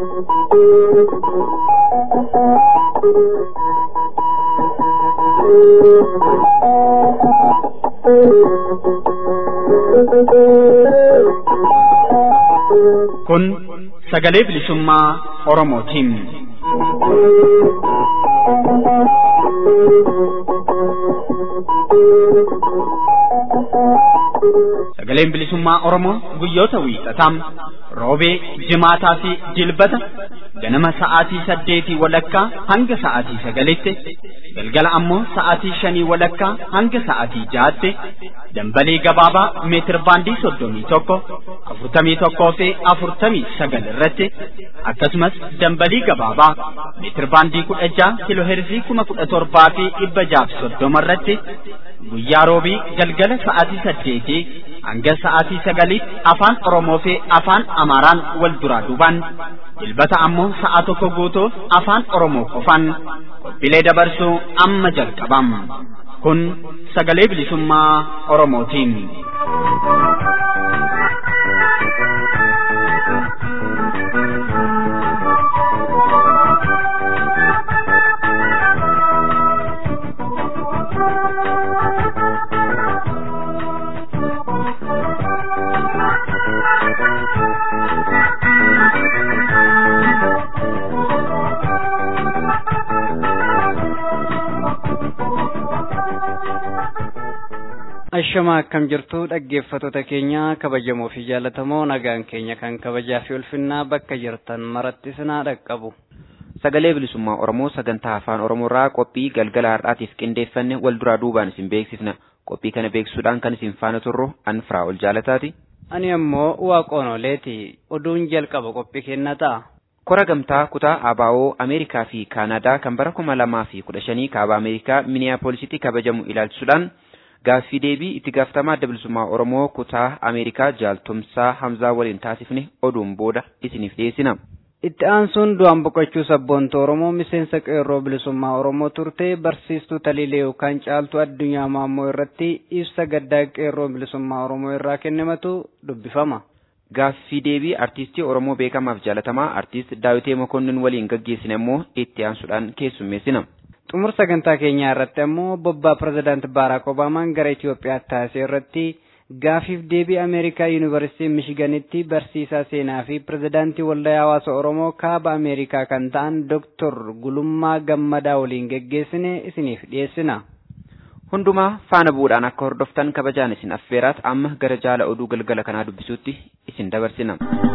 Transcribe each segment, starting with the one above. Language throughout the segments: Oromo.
Kun sagalee bilisummaa Oromootiin. Sagaleen bilisummaa Oromoo guyyoota wiixataa roobee, jimaataa fi dilbata ganama sa'aatii saddeetii walakkaa hanga sa'aatii sagalitti galgala ammoo sa'aatii shanii walakkaa hanga sa'aatii jaatti dambalii gabaabaa meetir baandii soddomii tokko afurtamii tokkoo fi afurtamii sagal irratti akkasumas dambalii gabaabaa meetir baandii kudha jaha kiloo heerzii kuma kudha torbaa fi dhibba jaaf soddoma irratti guyyaa roobii galgala sa'aatii saddeetii hanga sa'aatii sagaliitti afaan Oromoo fi afaan Amaaraan wal duraa duubaan dilbata ammoo sa'a tokko guutuuf afaan Oromoo qofaan qophiilee dabarsuu amma jalqabam. Kun sagalee bilisummaa Oromootiin. Ashama akkam jirtu dhaggeeffattoota keenya kabajamoo fi jaallatamoo nagaan keenya kan kabajaa fi ulfinnaa bakka jirtan maratti sinaa dhaqqabu. Sagalee bilisummaa Oromoo sagantaa afaan Oromoo irraa qophii galgala har'aatiif qindeeffanne wal duraa duubaan isin beeksifna. Qophii kana beeksisuudhaan kan isin faana turru an firaa ol jaalataati. Ani ammoo waaqoonoleeti oduun jalqaba qophii kenna ta'a. Kora gamtaa kutaa ABO Ameerikaa fi Kaanaadaa kan bara kuma lamaa fi kudha shanii kaaba Ameerikaa Miniyaapoolisitti kabajamu ilaalchisuudhaan gaaffii deebii itti gaafatamaa adda bilisummaa Oromoo kutaa Ameerikaa jaaltumsaa Hamzaa waliin taasifne oduun booda isiniif dhiyeessina. Itti aansuun du'aan boqochuu sabboonta Oromoo miseensa qeerroo bilisummaa Oromoo turte barsiistuu Taliilee yookaan caaltuu addunyaa maammoo irratti ibsa gaddaa qeerroo bilisummaa Oromoo irraa kennamatu dubbifama. Gaaffii deebii artiistii Oromoo beekamaaf jaalatamaa artiist Daawitee Mokonnin waliin gaggeessine immoo itti aansuudhaan keessummeessina. xumur sagantaa keenyaa irratti ammoo bobbaa pirezidaant baaraak obaamaan gara Itoophiyaatti taasise irratti gaafiif deebii ameerikaa yuunivarsiitii mishiganitti barsiisaa seenaa fi pirezidaantii waldaa hawaasa oromoo kaaba ameerikaa kan ta'an doktor gulummaa gammadaa waliin geggeessine isiniif dhiyeessina. Hundumaa faana bu'uudhaan akka hordoftan kabajaan isin affeeraat amma gara jaala oduu galgala kanaa dubbisuutti isin dabarsina.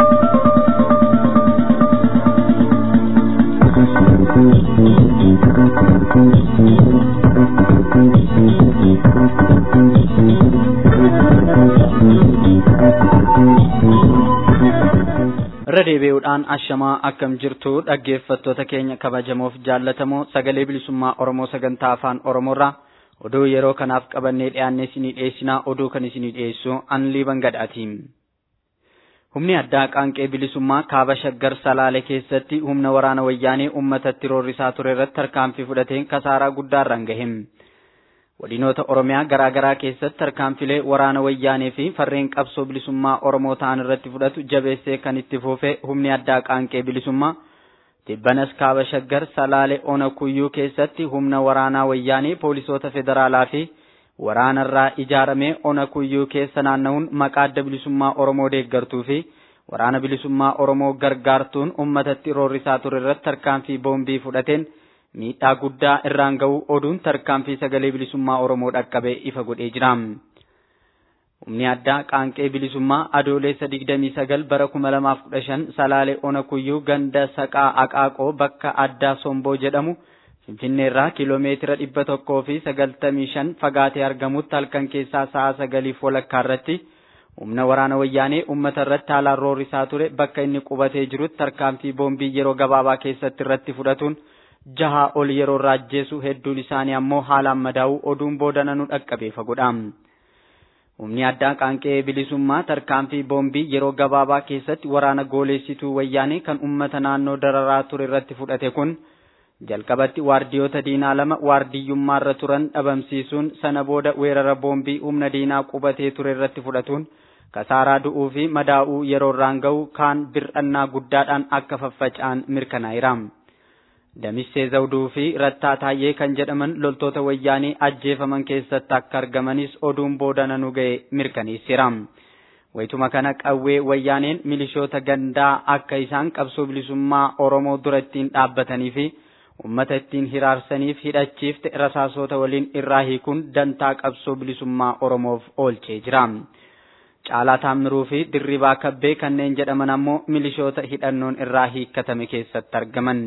irra deebi'uudhaan ashamaa akkam jirtu dhaggeeffattoota keenya kabajamoof jaallatamoo sagalee bilisummaa oromoo sagantaa afaan oromoorraa oduu yeroo kanaaf qabannee dhiyaanne isinii dhiyeessinaa oduu kan isinii dhiyeessu anliiban gadhaatiin. Humni addaa qaanqee bilisummaa kaaba shaggar salaale keessatti humna waraana wayyaanee uummatatti roorrisaa ture irratti tarkaanfii fudhateen kasaaraa guddaarraan gahe. Godinoota Oromiyaa garaa garaa keessatti tarkaanfilee waraana wayyaanee fi farreen qabsoo bilisummaa Oromoo ta'an irratti fudhatu jabeessee kan itti fufe humni addaa qaanqee bilisummaa Tibbanas kaaba shaggar salaale ona kuyyuu keessatti humna waraanaa wayyaanee poolisoota federaalaa fi waraanarraa ijaaramee ona kuyyuu keessa naanna'uun maqaa adda bilisummaa Oromoo deeggartuu fi waraana bilisummaa Oromoo gargaartuun uummatatti roorrisaa ture irratti tarkaanfii boombii fudhateen miidhaa guddaa irraan ga'uu oduun tarkaanfii sagalee bilisummaa Oromoo dhaqqabee ifa godhee jira. Humni addaa qaanqee bilisummaa adoolessa 29 bara 2015 salaalee ona kuyyuu ganda saqaa aqaaqoo bakka addaa somboo jedhamu Finfinneerraa kiiloomeetira dhibba tokkoo fi sagaltamii shan fagaatee argamutti halkan keessaa sa'a sagaliif walakkaa irratti humna waraana wayyaanee uummata irratti haalaan roorrisaa ture bakka inni qubatee jirutti tarkaanfii boombii yeroo gabaabaa keessatti irratti fudhatuun jahaa ol yeroo irraa ajjeesu hedduun isaanii ammoo haalaan madaa'uu oduun boodana nu dhaqqabee fagoodha. Humni addaa qaanqee bilisummaa tarkaanfii boombii yeroo gabaabaa keessatti waraana gooleessituu wayyaanee kan uummata naannoo dararaa ture irratti fudhate kun jalqabatti waardiyoota diinaa lama waardiyyummaarra turan dhabamsiisuun sana booda weerara boombii humna diinaa qubatee ture irratti fudhatuun kasaaraa du'uu fi madaa'uu yeroo irraan ga'u kaan bir'annaa guddaadhaan akka faffaca'an mirkanaa'eera. Damissee Zawduu fi Rattaa Taayyee kan jedhaman loltoota wayyaanii ajjeefaman keessatti akka argamanis oduun boodana nu ga'e mirkaneesseera. Wayituma kana qawwee wayyaaneen milishoota gandaa akka isaan qabsoo bilisummaa Oromoo dura ittiin dhaabbatanii fi uummata ittiin hiraarsaniif hidhachiifte rasaasota waliin irraa hiikuun dantaa qabsoo bilisummaa Oromoof oolchee jira. Caalaa Taammiruu fi Dirribaa Kabbee kanneen jedhaman ammoo milishoota hidhannoon irraa hiikkatame keessatti argaman.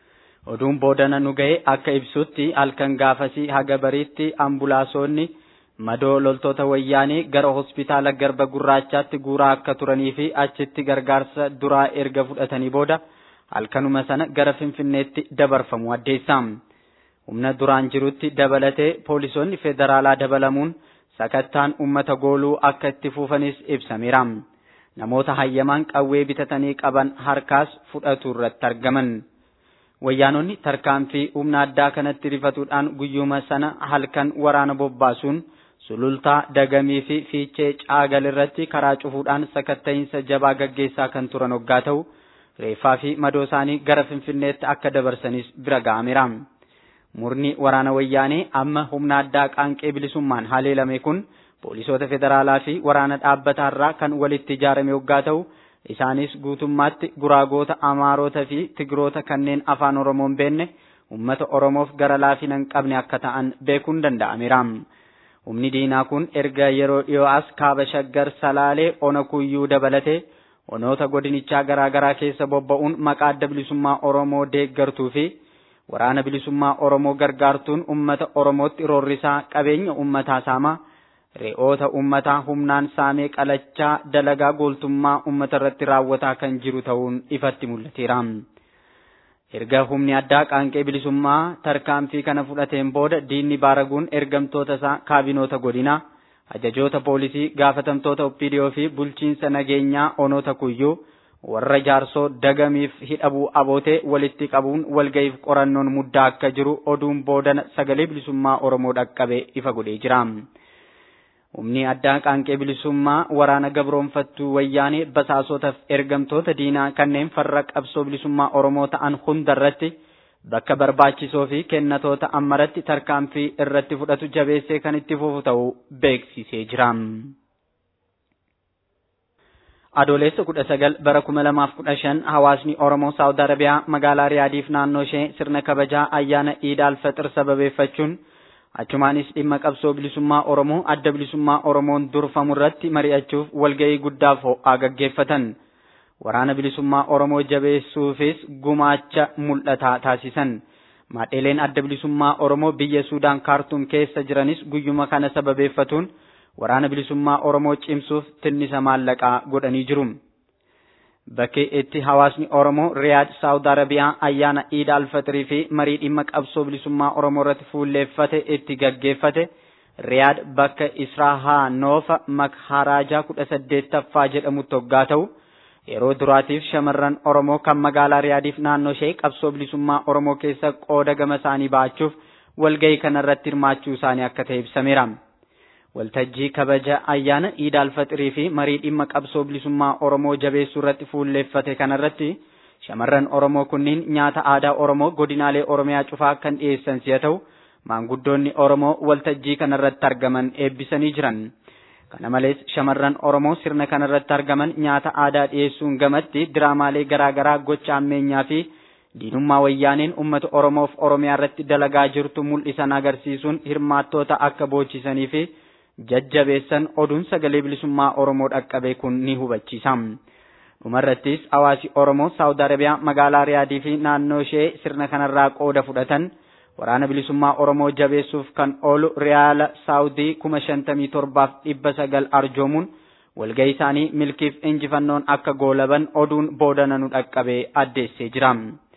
Oduun boodana nu ga'e akka ibsutti halkan gaafasii haga bariitti ambulaansonni madoo loltoota wayyaanii gara hospitaala garba gurraachaatti guuraa akka turanii fi achitti gargaarsa duraa erga fudhatanii booda halkanuma sana gara finfinneetti dabarfamu addeessa. Humna duraan jirutti dabalatee poolisoonni federaalaa dabalamuun sakattaan uummata gooluu akka itti fuufanis ibsameera. Namoota hayyamaan qawwee bitatanii qaban harkaas fudhatu irratti argaman. Wayyaanonni tarkaanfii humna addaa kanatti rifatuudhaan guyyuma sana halkan waraana bobbaasuun sulultaa dagamii fi fiichee caagal irratti karaa cufuudhaan sakatta'iinsa jabaa gaggeessaa kan turan hoggaa ta'u reeffaa fi madoo isaanii gara finfinneetti akka dabarsanis bira ga'ameera. Murni waraana wayyaanee amma humna addaa qaanqee bilisummaan haleelame kun poolisoota federaalaa fi waraana dhaabbataarraa kan walitti ijaarame hoggaa ta'u isaanis guutummaatti guraagoota amaarota fi tigiroota kanneen afaan oromoon beenne ummata oromoof gara laafina hin qabne akka ta'an beekuun danda'ameera. Humni diinaa kun erga yeroo dhiyoo as kaaba shaggar salaalee ona kuyyuu dabalatee onoota godinichaa garaa garaa keessa bobba'uun maqaa adda bilisummaa oromoo deeggartuu fi waraana bilisummaa oromoo gargaartuun ummata oromootti roorrisaa qabeenya ummataa saamaa re'oota ummataa humnaan saamee qalachaa dalagaa gooltummaa ummata irratti raawwataa kan jiru ta'uun ifatti mul'ateera. Erga humni addaa qaanqee bilisummaa tarkaanfii kana fudhateen booda diinni baaraguun ergamtoota isaa kaabinoota godinaa ajajoota poolisii gaafatamtoota oppiidiyoo fi bulchiinsa nageenyaa onoota kuyyuu warra jaarsoo dagamiif hidhabuu abootee walitti qabuun walga'iif qorannoon muddaa akka jiru oduun boodana sagalee bilisummaa Oromoo dhaqqabe ifa godhee jira. Humni addaa qaanqee bilisummaa waraana gabroonfattuu wayyaanee basaasotaaf ergamtoota diinaa kanneen farra qabsoo bilisummaa Oromoo ta'an hundarratti bakka barbaachisoo fi kennatoota ammaratti tarkaanfii irratti fudhatu jabeessee kan itti fufu ta'uu beeksisee jira. Adoolessa kudha sagal bara kuma lamaaf kudha shan hawaasni Oromoo Saawud Arabiyaa magaalaa Riyaadiif naannoo ishee sirna kabajaa ayyaana Iid al-Fixir sababeeffachuun achumaanis dhimma qabsoo bilisummaa Oromoo adda bilisummaa Oromoon durfamu irratti mari'achuuf walga'ii guddaaf ho'aa gaggeeffatan. Waraana bilisummaa Oromoo jabeessuufis gumaacha mul'ataa taasisan. Maadheeleen adda bilisummaa Oromoo biyya Suudaan kaartuum keessa jiranis guyyuma kana sababeeffatuun waraana bilisummaa Oromoo cimsuuf tinnisa maallaqaa godhanii jiru. Bakki itti hawaasni Oromoo Riyaad Saawud Arabiyaa ayyaana Iid al-Fixrii fi marii dhimma qabsoo bilisummaa Oromoo irratti fuulleeffate itti gaggeeffate Riyaad bakka Israahaa Noofa Makharajaa kudha saddeettaffaa jedhamutti hoggaa ta'u yeroo duraatiif shamarran Oromoo kan magaalaa Riyaadiif naannoo ishee qabsoo bilisummaa Oromoo keessa qooda gama isaanii ba'achuuf walga'ii kanarratti hirmaachuu isaanii akka ta'e ibsameera. waltajjii kabaja ayyaana Iid al-Fixrii fi marii dhimma qabsoo bilisummaa Oromoo jabeessuu irratti fuulleeffate kanarratti shamarran Oromoo kunniin nyaata aadaa Oromoo godinaalee Oromiyaa cufaa kan dhiyeessan si'a ta'u maanguddoonni Oromoo waltajjii kanarratti argaman eebbisanii jiran. Kana malees shamarran Oromoo sirna kanarratti argaman nyaata aadaa dhiyeessuun gamatti diraamaalee garaa garaa gocha ammeenyaa fi diinummaa wayyaaneen uummata Oromoof Oromiyaa irratti dalagaa jirtu mul'isan agarsiisuun hirmaattoota akka boochisanii fi jajjabeessan oduun sagalee bilisummaa Oromoo dhaqqabe kun ni hubachiisa. Dhumarrattis hawaasi Oromoo Saawud Arabiyaa magaalaa Riyaadii fi naannoo ishee sirna kanarraa qooda fudhatan waraana bilisummaa Oromoo jabeessuuf kan oolu Riyaala Saawudii kuma shantamii torbaaf dhibba sagal arjoomuun walga'ii isaanii milkiif injifannoon akka goolaban oduun boodana nu dhaqqabe addeessee jira.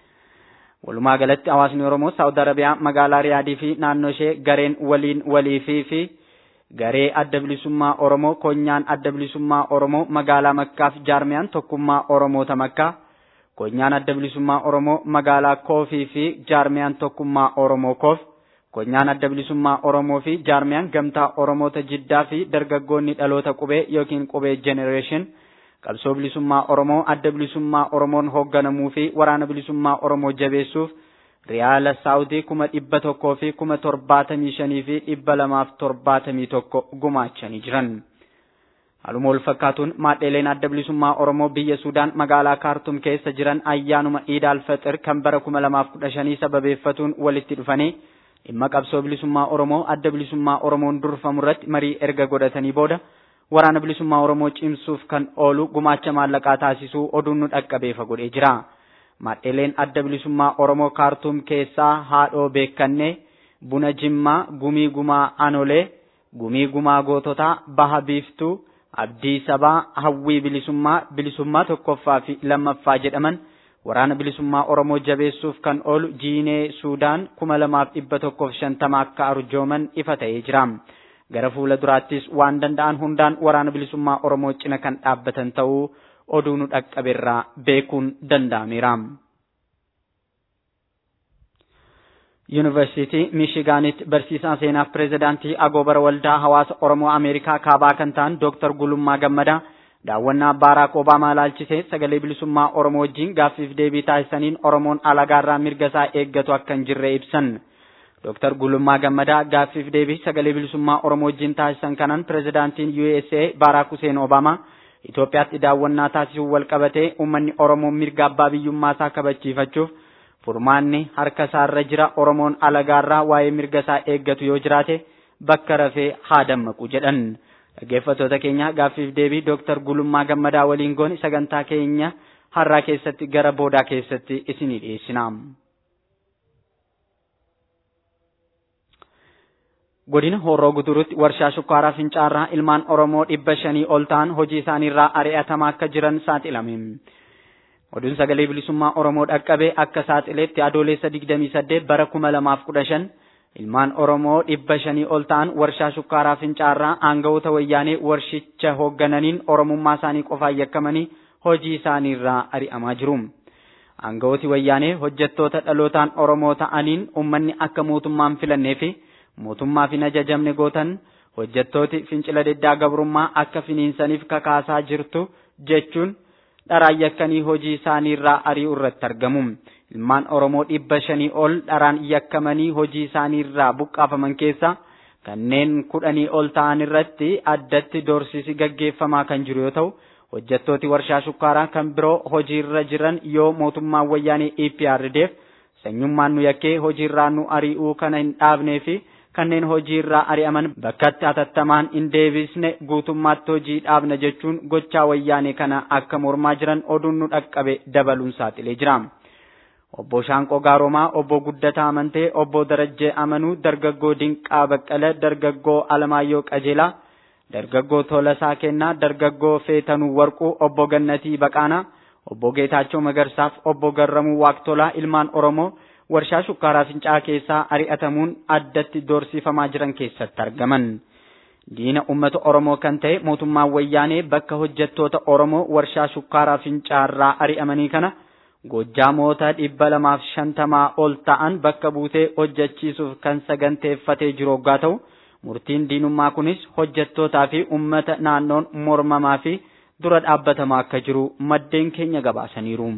Walumaa galatti hawaasni Oromoo Saawud Arabiyaa magaalaa Riyaadii fi naannoo ishee gareen waliin waliifii fi garee adda bilisummaa Oromoo konyaan adda bilisummaa Oromoo magaalaa Makkaaf jaarmiyaan tokkummaa Oromoota Makkaa konyaan adda bilisummaa Oromoo magaalaa Koofii fi jaarmiyaan tokkummaa Oromoo Koof konyaan adda bilisummaa Oromoo fi jaarmiyaan gamtaa Oromoota Jiddaa fi dargaggoonni dhaloota qubee yookiin qubee jenereeshin qabsoo bilisummaa Oromoo adda bilisummaa Oromoon hoogganamuu fi waraana bilisummaa Oromoo jabeessuuf riyaala saawutii kuma dhibba tokkoo fi kuma torbaatamii shanii fi dhibba lamaaf torbaatamii tokko gumaachanii jiran. Haaluma wal fakkaatuun maadheeleen adda bilisummaa Oromoo biyya Sudaan magaalaa Kaartum keessa jiran ayyaanuma Iid al-Fixir kan bara kuma lamaaf kudha shanii sababeeffatuun walitti dhufanii dhimma qabsoo bilisummaa Oromoo adda bilisummaa Oromoon durfamu irratti marii erga godhatanii booda waraana bilisummaa Oromoo cimsuuf kan oolu gumaacha maallaqaa taasisuu oduun nu dhaqqabeefa godhee jira. Maadheeleen adda bilisummaa Oromoo Kaartum keessaa haadhoo beekannee buna Jimmaa gumii gumaa Anolee gumii gumaa goototaa baha biiftuu abdii sabaa hawwii bilisummaa bilisummaa tokkoffaa fi lammaffaa jedhaman waraana bilisummaa Oromoo jabeessuuf kan oolu jiinee Suudaan kuma lamaaf dhibba tokkoof shantama akka arjooman ifa ta'ee jira. Gara fuula duraattis waan danda'an hundaan waraana bilisummaa Oromoo cina kan dhaabbatan ta'uu oduu nu dhaqqabeerraa beekuun danda'ameera. Yuunivarsiitii Miishigaanitti barsiisaa seenaaf pireezidaantii Agoobara Waldaa Hawaasa Oromoo Ameerikaa kaabaa kan ta'an Dooktar Gulummaa Gammadaa daawwannaa Baaraak Obaamaa ilaalchisee sagalee bilisummaa Oromoo wajjin gaaffiif deebii taasisaniin Oromoon alaagaarraa mirga isaa eeggatu akka hin jirre ibsan. Dooktar Gulummaa Gammadaa gaaffiif deebii sagalee bilisummaa Oromoo wajjin taasisan kanaan pireezidaantiin USA Baaraak Huseen Obaamaa Itoophiyaatti daawwannaa taasisuun wal qabatee uummanni Oromoo mirga abbaa biyyummaa isaa kabachiifachuuf furmaanni harka isaarra jira Oromoon alagaarraa waa'ee mirga isaa eeggatu yoo jiraate bakka rafee haa dammaqu jedhan. Dhaggeeffattoota keenya gaaffiif deebii Dooktar Gulummaa Gammadaa waliin goone sagantaa keenya har'aa keessatti gara boodaa keessatti isinii dhiyeessina. Godina Horroo Gudurutti warshaa shukkaaraa Fincaarraa ilmaan Oromoo dhibba shanii ol ta'an hojii isaaniirraa ari'atamaa akka jiran saaxilame. Oduun sagalee bilisummaa Oromoo dhaqqabe akka saaxileetti adoolessa 28 bara 2015 ilmaan Oromoo dhibba shanii ol ta'an warshaa shukkaaraa Fincaarraa aangawoota wayyaanee warshicha hooggananiin Oromummaa isaanii qofaan yakkamanii hojii isaaniirraa ari'amaa jiru. Aangawooti wayyaanee hojjettoota dhalootaan Oromoo ta'aniin uummanni akka mootummaan filannee fi mootummaaf hin ajajamne gootan hojjettooti fincila diddaa gabrummaa akka finiinsaniif kakaasaa jirtu jechuun dharaan yakkanii hojii isaaniirraa ari'uu irratti argamu. Ilmaan Oromoo dhibba shanii ol dharaan yakkamanii hojii isaaniirraa buqqaafaman keessa kanneen kudhanii ol ta'an irratti addatti doorsisi gaggeeffamaa kan jiru yoo ta'u hojjettooti warshaa shukkaaraa kan biroo hojiirra jiran yoo mootummaan wayyaanee EPRDF sanyummaan nu yakkee hojiirraa nu ari'uu kana hin dhaabnee fi kanneen hojiirraa ari'aman bakkatti hatattamaan hin deebisne guutummaatti hojii dhaabna jechuun gochaa wayyaanee kana akka mormaa jiran oduun nu dhaqqabe dabaluun saaxilee jira. Obbo Shaanqoo Gaaromaa, Obbo Guddataa Amantee, Obbo Darajjee Amanuu, Dargaggoo Dinqaa Baqqalee, Dargaggoo Alamaayyoo Qajeelaa, Dargaggoo Tolasaa Kennaa, Dargaggoo Feetanuu Warquu, Obbo Gannatii Baqaanaa, Obbo Geetaachoo Magarsaaf, Obbo Garramuu Waaqtolaa, ilmaan Oromoo warshaa shukkaaraa fincaa keessaa ari'atamuun addatti doorsifamaa jiran keessatti argaman. Diina uummata Oromoo kan ta'e mootummaan wayyaanee bakka hojjettoota Oromoo warshaa shukkaaraa fincaarraa ari'amanii kana Goojjaamoota dhibba lamaaf shantamaa ol ta'an bakka buutee hojjechiisuuf kan saganteeffatee jiru hoggaa ta'u murtiin diinummaa kunis hojjettootaa fi uummata naannoon mormamaa fi dura dhaabbatamaa akka jiru maddeen keenya gabaasaniiru.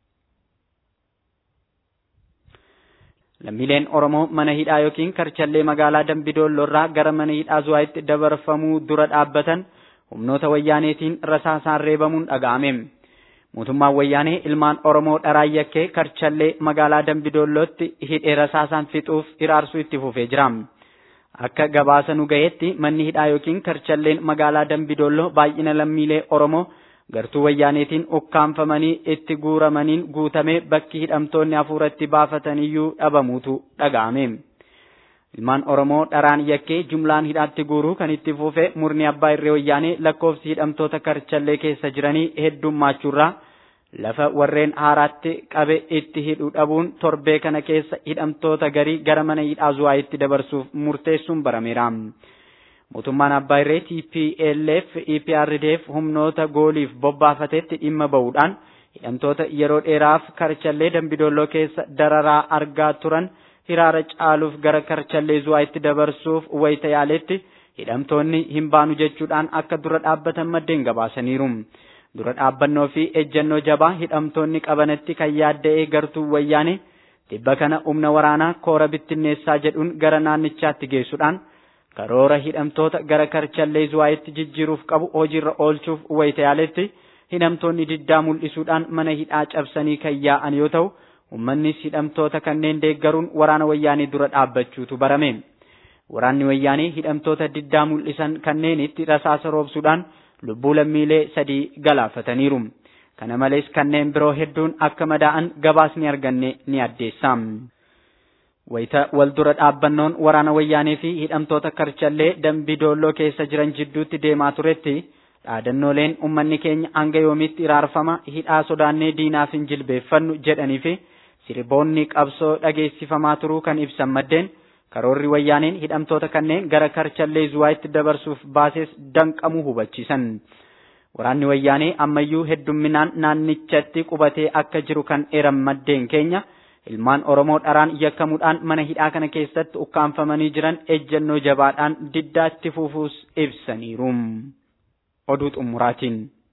Lammiileen Oromoo mana hidhaa yookiin karchallee magaalaa Dambidoolloorraa gara mana hidhaa Zuwaayitti dabarfamuu dura dhaabbatan humnoota wayyaaneetiin rasaasaan reebamuun dhaga'ame. Mootummaan wayyaanee ilmaan Oromoo dharaan yakkee karchallee magaalaa Dambidoollootti hidhee rasaasaan fixuuf hiraarsuu itti fufee jira. Akka gabaasa nu gaheetti manni hidhaa yookiin karchalleen magaalaa Dambidoolloo baay'ina lammiilee Oromoo gartuu wayyaaneetiin ukkaanfamanii itti guuramaniin guutame bakki hidhamtoonni hafuuratti baafataniyyuu dhabamuutu dhaga'ame. Ilmaan Oromoo dharaan yakkee jumlaan hidhaatti guuruu kan itti fufe murni abbaa irree wayyaanee lakkoofsi hidhamtoota karchallee keessa jiranii heddummaachurraa lafa warreen haaraatti qabe itti hidhu dhabuun torbee kana keessa hidhamtoota garii gara mana hidhaa zuwaayitti dabarsuuf murteessuun barameera. Mootummaan abbaa irree TPLF EPRDF humnoota gooliif bobbaafatetti dhimma ba'uudhaan hidhamtoota yeroo dheeraaf karchallee dambidolloo keessa dararaa argaa turan hiraara caaluuf gara karchallee zuwaayitti dabarsuuf wayita yaaletti hidhamtoonni hin baanu jechuudhaan akka dura dhaabbatan maddeen gabaasaniiru. Dura dhaabbannoo fi ejjennoo jabaa hidhamtoonni qabanatti kan yaadda'ee gartuu wayyaane tibba kana humna waraanaa koora bittinneessaa jedhuun gara naannichaatti geessuudhaan karoora hidhamtoota gara karchallee zuwaayitti jijjiiruuf qabu hojiirra oolchuuf wayita yaaletti hidhamtoonni diddaa mul'isuudhaan mana hidhaa cabsanii kan yaa'an yoo ta'u uummannis hidhamtoota kanneen deeggaruun waraana wayyaanee dura dhaabbachuutu barame. Waraanni wayyaanee hidhamtoota diddaa mul'isan kanneenitti rasaasa roobsuudhaan lubbuu lammiilee sadii galaafataniiru. Kana malees kanneen biroo hedduun akka madaa'an gabaasni arganne ni addeessa. Wayita wal dura dhaabbannoon waraana wayyaanee fi hidhamtoota karchallee dambii doolloo keessa jiran jidduutti deemaa turetti dhaadannooleen uummanni keenya hanga yoomiitti iraarfama hidhaa sodaannee diinaaf hin jilbeeffannu jedhanii fi sirboonni qabsoo dhageessifamaa turuu kan ibsan maddeen karoorri wayyaaneen hidhamtoota kanneen gara karchallee zuwaayitti dabarsuuf baasees danqamuu hubachiisan. Waraanni wayyaanee ammayyuu heddumminaan naannichatti qubatee akka jiru kan eeran maddeen keenya ilmaan Oromoo dharaan yakkamuudhaan mana hidhaa kana keessatti ukkaanfamanii jiran ejjennoo jabaadhaan diddaatti fufuus ibsaniiru. Oduu xumuraatiin.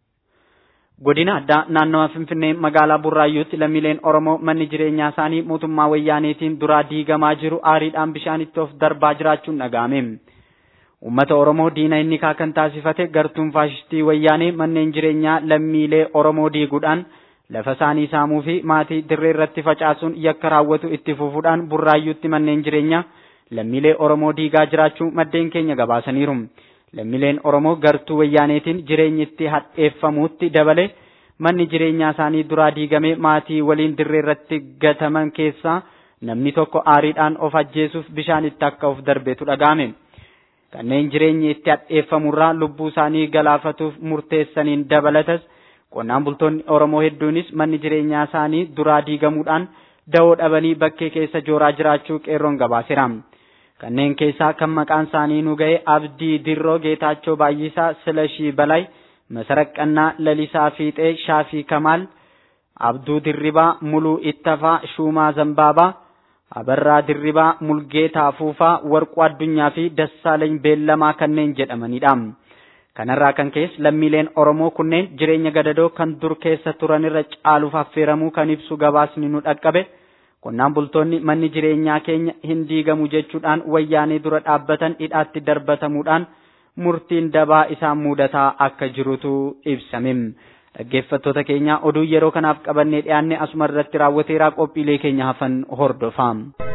Godina addaa naannawa Finfinnee magaalaa Burraayyuutti lammiileen Oromoo manni jireenyaa isaanii mootummaa wayyaaneetiin duraa diigamaa jiru aariidhaan bishaanitti of darbaa jiraachuun dhaga'ame. Uummata Oromoo diina inni kan taasifate gartuun faashistii wayyaanee manneen jireenyaa lammiilee Oromoo diiguudhaan lafa isaanii saamuu fi maatii dirree irratti facaasuun yakka raawwatu itti fufuudhaan Burraayyuutti manneen jireenyaa lammiilee Oromoo diigaa jiraachuu maddeen keenya gabaasaniiru. lammiileen Oromoo gartuu wayyaaneetiin jireenyi itti hadheeffamuutti dabale manni jireenyaa isaanii duraa diigame maatii waliin dirree irratti gataman keessaa namni tokko aariidhaan of ajjeesuuf bishaan itti akka of darbeetu dhaga'ame. Kanneen jireenyi itti hadheeffamurraa lubbuu isaanii galaafatuuf murteessaniin dabalatas qonnaan bultoonni Oromoo hedduunis manni jireenyaa isaanii duraa diigamuudhaan da'oo dhabanii bakkee keessa jooraa jiraachuu qeerroon gabaaseera. kanneen keessaa kan maqaan isaanii nu ga'e Abdii Dirroo Geetaachoo Baay'isaa Silashii Balay Masaraqqannaa Lalisaa Fiixee Shaafii Kamaal Abduu Dirribaa Muluu Ittafaa Shuumaa Zambaabaa Abarraa Dirribaa Mulgeetaa Fuufaa Warquu Addunyaa fi Dassaalany Beellamaa kanneen jedhamanidha. Kanarraa kan keessa lammiileen Oromoo kunneen jireenya gadadoo kan dur keessa turanirra caaluuf affeeramuu kan ibsu gabaasni nu dhaqqabe. Qonnaan bultoonni manni jireenyaa keenya hin diigamu jechuudhaan wayyaanee dura dhaabbatan hidhaatti darbatamuudhaan murtiin dabaa isaan mudataa akka jirutu ibsame. Dhaggeeffattoota keenya oduu yeroo kanaaf qabannee dhiyaanne asuma irratti raawwateeraa qophiilee keenya hafan hordofaa.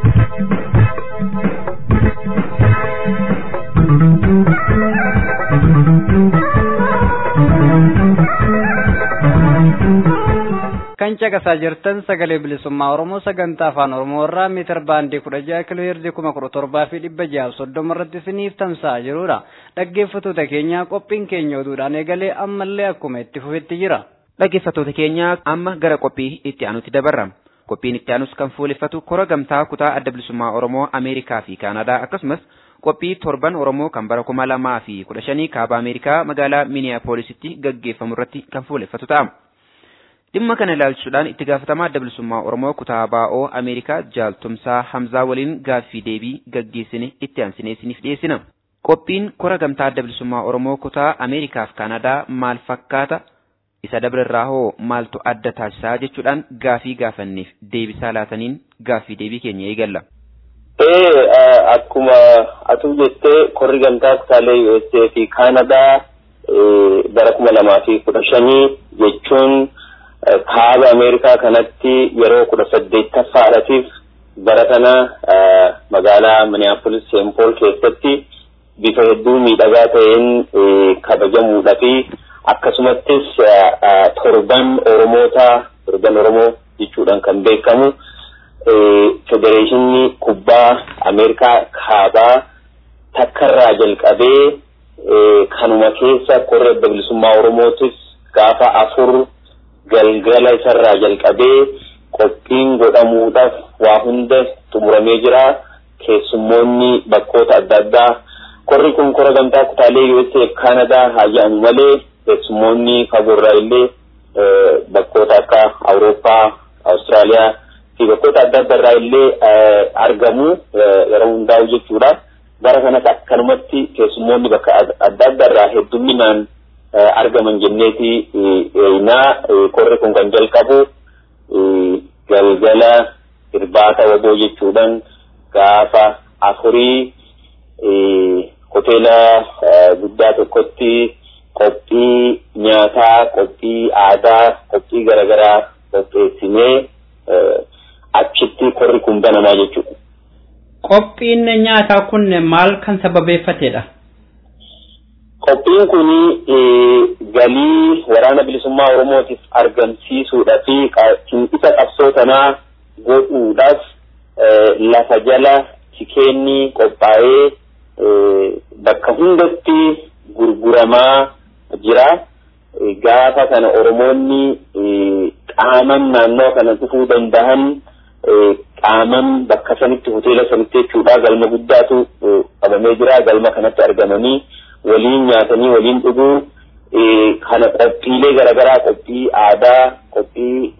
kan caqasaa jirtan sagalee bilisummaa oromoo sagantaa afaan oromoo irraa miitar baandii kudha jaha kiloo heerzii kuma kudha torbaa fi dhibba jaha soddoma irratti isiniif tamsa'aa jirudha dhaggeeffattoota keenya qophiin keenya oduudhaan eegalee ammallee akkuma itti fufetti jira. dhaggeeffattoota keenya amma gara qophii itti aanutti dabarra qophiin itti aanus kan fuuleffatu kora gamtaa kutaa adda bilisummaa oromoo ameerikaa fi kaanadaa akkasumas qophii torban oromoo kan bara kuma lamaa fi kudha shanii kaaba ameerikaa magaalaa miiniyaapooolisitti gaggeeffamu irratti kan fuuleffatu ta'a. dhimma kana ilaalchisuudhaan itti gaafatamaa adda bilisummaa oromoo kutaa baa'oo ameerikaa jaaltumsaa hamzaa waliin gaaffii deebii gaggeessine itti aansinee isiniif dhiyeessina. qophiin kora gamtaa adda bilisummaa oromoo kutaa ameerikaa fi kaanadaa maal fakkaata isa dabrerraa hoo maaltu adda taasisaa jechuudhaan gaaffii gaafanneef deebisaa laataniin gaaffii deebii keenya eegalla. Ee akkuma atuu jettee korri gamtaa kutaalee USA fi Kaanadaa bara kuma lamaa fi kudha shanii jechuun kaaba Ameerikaa kanatti yeroo kudha saddeettaffaadhaatiif bara kana magaalaa Minneapolis St. Paul keessatti bifa hedduu miidhagaa ta'een kabajamuudha fi akkasumattis torban Oromoota torban Oromoo jechuudhaan kan beekamu federeeshinii kubbaa Ameerikaa kaabaa takkarraa jalqabee kanuma keessa korri adda bilisummaa Oromootis gaafa afur galgala isarraa jalqabee qophiin godhamuudhaaf waa hunda xumuramee jira keessummoonni bakkoota adda addaa korri kun kora gamtaa kutaalee USA Kaanadaa haa jedhamu malee keessummoonni fagoorraa illee bakkoota akka Awurooppaa, Awustiraaliyaa bakkoota adda addaa irraa illee argamu yeroo hundaa'u jechuudha. Bara kanas akkanumatti keessummoonni bakka adda addaa irraa heddumminaan argaman jenneeti naa korri kun kan jalqabu galgala irbaata waboo jechuudhaan gaafa afurii hoteela guddaa tokkotti qophii nyaataa, qophii aadaa, qophii garaagaraa qopheessinee achitti korri kun banamaa jechuudha. Qophiin nyaataa kun maal kan sababeeffatedha? Qophiin kun galii waraana bilisummaa Oromootiif argamsiisuudhaa fi isa qabsoo tanaa godhuudhaaf lafa jala tikeenni qophaa'ee bakka hundatti gurguramaa jira. Gaafa kana Oromoonni qaaman naannoo kana dhufuu danda'an qaaman bakka sanitti hoteela sanitti jechuudha galma guddaatu qabamee jira galma kanatti argamanii waliin nyaatanii waliin dhuguu kana qophiilee garaagaraa qophii aadaa qophii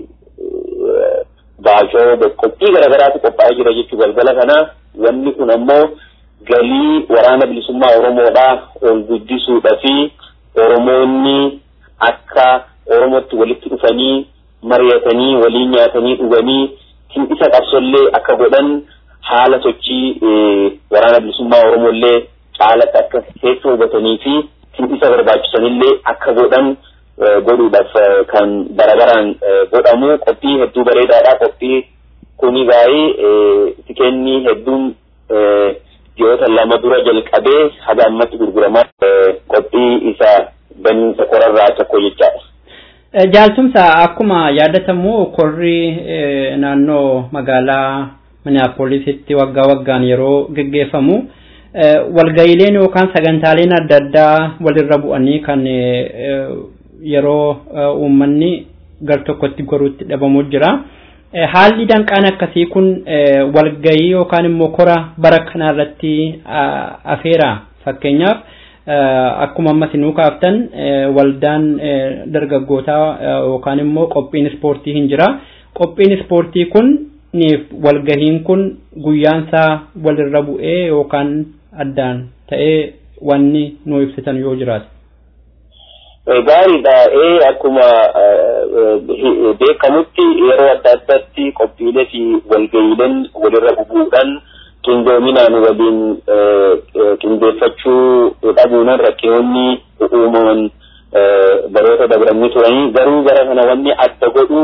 baashoo qophii garaagaraatu qophaa'ee jira jechuu galgala kana wanni kun ammoo galii waraana bilisummaa Oromoodhaa ol guddisuudha fi Oromoonni akka Oromootti walitti dhufanii mari'atanii waliin nyaatanii dhuganii isa qabsollee akka godhan haala sochii waraana bilisummaa Oromollee caalatti akka keessa hubatanii fi isa barbaachisanillee akka godhan godhuudhaaf kan barabaraan godhamu qophii hedduu bareedaadha qophii kuni gaa'ee tikeenni hedduun ji'oota lama dura jalqabee haga ammatti gurguramaa qophii isa baniinsa korarraa tokko jechaadha. Jaaltumsa akkuma yaadatamu korri naannoo magaalaa Minneapoolisitti waggaa waggaan yeroo geggeeffamu walga'iileen yookaan sagantaaleen adda addaa walirra bu'anii kan yeroo uummanni gar tokkotti goruutti dhabamu jira. Haalli danqaan akkasii kun walga'ii yookaan immoo kora bara kanarratti afeera fakkeenyaaf akkuma ammas nuu kaaftan waldaan dargaggootaa yookaan immoo qophiin ispoortii hin jira. Qophiin ispoortii kun walgahiin kun guyyaansaa walirra bu'ee yookaan addaan ta'ee wanni nuu ibsitan yoo jiraate. Gaariidha. Ee akkuma beekamutti yeroo adda addaatti qophiilee fi walga'iileen walirra bu'uudhaan qindoominaan waliin qindeeffachuu dhabuunan rakkoonni uumaman baroota dabranii turanii garuu gara kana wanni adda godhu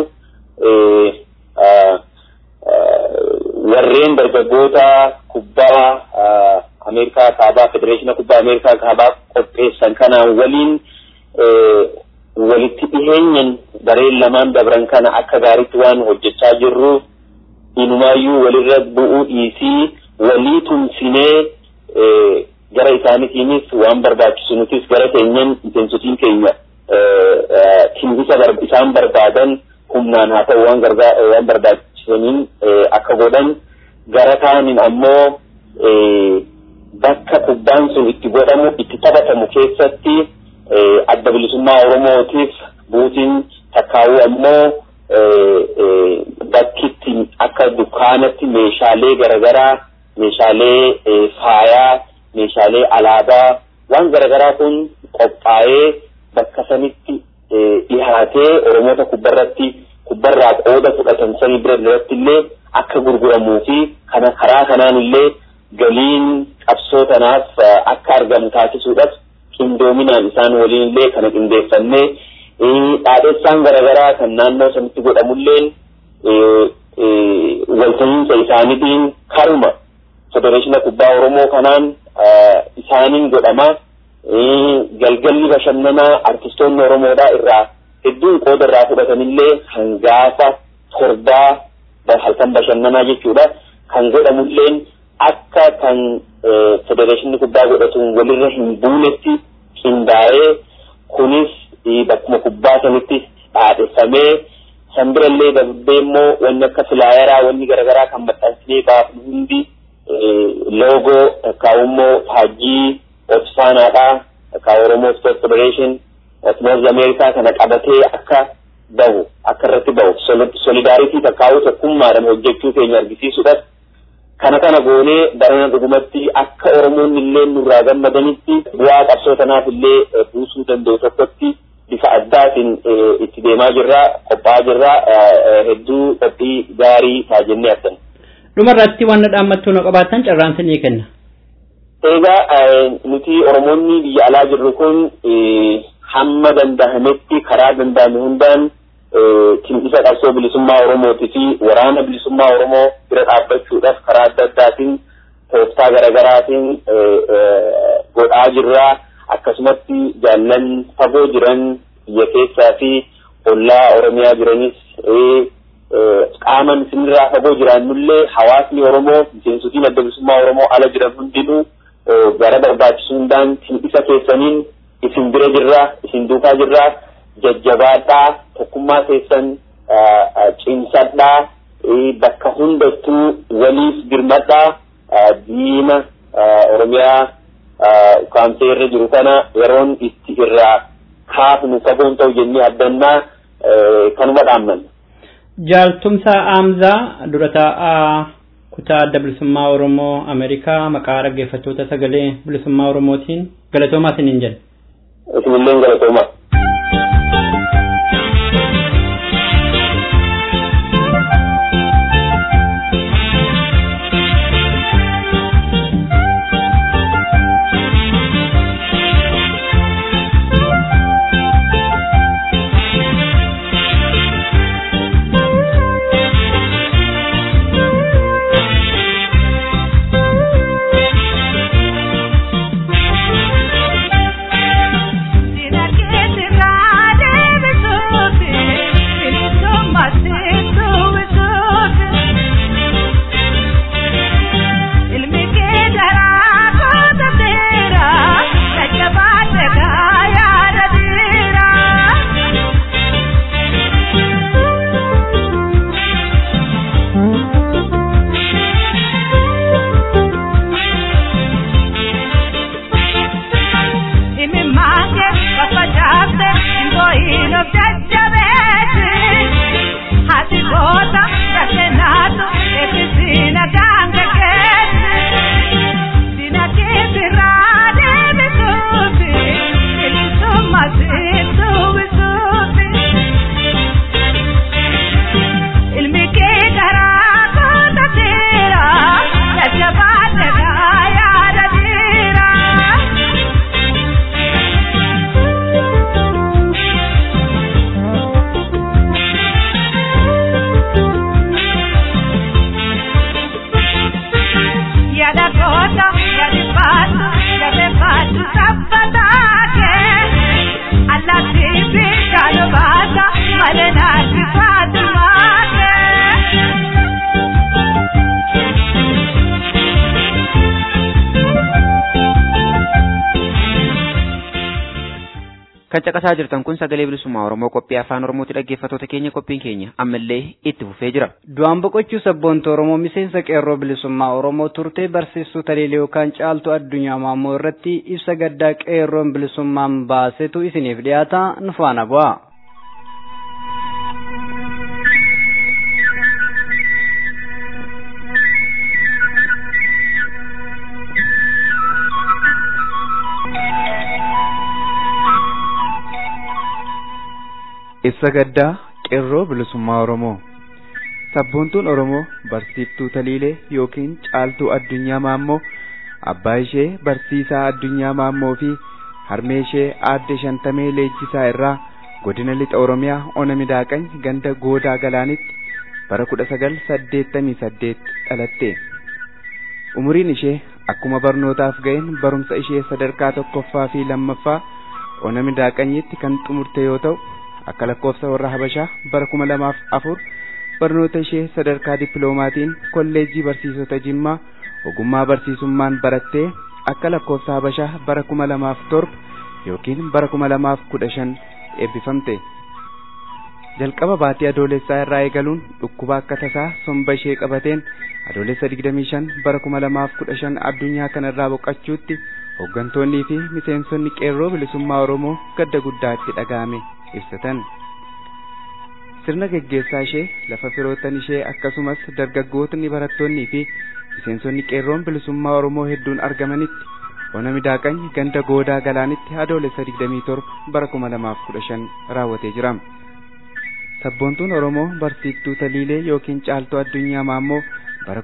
warreen dargaggoota kubbaa Ameerikaa kaabaa federeeshina kubbaa Ameerikaa kaabaa qopheessan kanaan waliin walitti dhiheenyan bareen lamaan dabran kana akka gaariitti waan hojjechaa jirru inumaayyuu walirra bu'uu dhiisii walii tumsinee gara isaaniitiinis waan barbaachisu nutis gara keenyan miseensotiin keenya isa isaan barbaadan humnaan haa ta'u waan waan barbaachisaniin akka godhan gara kaaniin ammoo bakka kubbaan sun itti godhamu itti taphatamu keessatti adda bilisummaa Oromootiif buutiin takkaawuu ammoo bakkitti akka dukkaanatti meeshaalee garaagaraa meeshaalee faayaa meeshaalee alaabaa waan garaagaraa kun qophaa'ee bakka sanitti dhihaatee Oromoota kubbarratti kubbarraa qooda fudhatan sanii bira irratti illee akka gurguramuu fi kana karaa kanaan illee galiin qabsoo tanaaf akka argamu taasisuudhaaf qindoominaan isaan waliin illee kana qindeeffannee dhaadhessaan garaagaraa kan naannoo sanitti godhamulleen walta'iinsa isaaniitiin karuma federeeshina kubbaa Oromoo kanaan isaaniin godhama. Galgalli bashannanaa artistoonni Oromoodhaa irraa hedduun qooda irraa fudhatanillee hangaafa torbaa halkan bashannanaa jechuudha. Kan godhamulleen akka kan federeeshinni kubbaa godhatuun walirra hin buunetti qindaa'ee kunis bakkuma kubbaa sanitti dhaadheffamee san birallee darbee immoo wanni akka filaayaraa wanni garaagaraa kan maxxansinee baafnu hundi loogoo takkaa'ummoo faajjii Otsfaanaadhaa takkaa Oromoo Sport Federation North America kana qabatee akka bahu akka irratti bahu solidaaritii takkaa'uu tokkummaadhaan hojjechuu keenya argisiisuudhaaf kana kana goonee barana dhugumatti akka oromoon illee nurraa gammadanitti bu'aa qabsoo tanaaf illee buusuu danda'u tokkotti bifa addaatiin itti deemaa jirra qophaa'aa jirra hedduu qophii gaarii ta'a jennee abdanna. Dhumarratti waan dhaammattuu na qabaatan carraan sinii kenna. Egaa nuti Oromoonni biyya alaa jirru kun hamma dandahametti karaa danda'ame hundaan kimisa qabsoo bilisummaa Oromootii fi waraana bilisummaa Oromoo bira dhaabbachuudhaaf karaa adda addaatiin tooftaa garaagaraatiin godhaa jirra. Akkasumatti jaallan fagoo jiran biyya keessaa fi ollaa Oromiyaa jiranis qaaman isinirraa fagoo jiraannullee hawaasni Oromoo miseensotiin adda bilisummaa Oromoo ala jiran hundinuu gara barbaachisu hundaan isa keessaniin isin bira jirra isin duukaa jirra jajjabaadhaa tokkummaa keessan cimsadhaa bakka hundattuu waliif birmadhaa diina Oromiyaa kaamsee irra jiru kana yeroon itti irraa kaafnu fagoon ta'u jennee abdannaa kanuma dhaammanna. Jaaltumsaa Aamzaa dura taa'aa kutaa adda bilisummaa Oromoo Ameerikaa maqaa dhaggeeffattoota sagalee bilisummaa Oromootiin galatoomaa isiniin jenna. Isinillee galatoomaa. kan caqasaa jirtan kun sagalee bilisummaa oromoo qophii afaan oromooti dhaggeeffattoota keenya qophiin keenya ammallee itti fufee jira. Du'aan boqochuu sabboonta Oromoo miseensa qeerroo bilisummaa Oromoo turtee barsiistuu Taliilee yookaan caaltuu addunyaa maammoo irratti ibsa gaddaa qeerroon bilisummaan baasetu isiniif dhiyaata nu faana bu'a. ibsa gaddaa qeerroo bilisummaa Oromoo sabboontuun Oromoo barsiiftuu Taliilee yookiin caaltuu addunyaa maammoo abbaa ishee barsiisaa addunyaa maammoo fi harmee ishee aadde shantamee leenjisaa irraa godina lixa Oromiyaa ona midaaqany ganda goodaa galaanitti bara kudha sagal saddeettamii saddeet dhalatte. Umuriin ishee akkuma barnootaaf ga'een barumsa ishee sadarkaa tokkoffaa fi lammaffaa ona midaaqanyitti kan xumurte yoo ta'u akka lakkoofsa warra habashaa bara kuma lamaaf afur barnoota ishee sadarkaa dippiloomaatiin kolleejjii barsiisota jimmaa ogummaa barsiisummaan barattee akka lakkoofsa habashaa bara kuma lamaaf torba yookiin bara kuma lamaaf kudha shan eebbifamte. jalqaba baatii adoolessaa irraa eegaluun dhukkuba akka tasaa somba ishee qabateen adoolessa digdamii shan bara kuma lamaaf kudha shan addunyaa kanarraa boqachuutti hooggantoonnii fi miseensonni qeerroo bilisummaa oromoo gadda guddaa itti dhaga'ame ibsatan. sirna geggeessaa ishee lafa firoottan ishee akkasumas dargaggootni barattoonnii fi miseensonni qeerroon bilisummaa Oromoo hedduun argamanitti ona midaaqany ganda goodaa galaanitti adoolessa 27 bara 2015 raawwatee jira. Sabboontuun Oromoo barsiiftuu Taliilee yookiin caaltuu addunyaa maammoo bara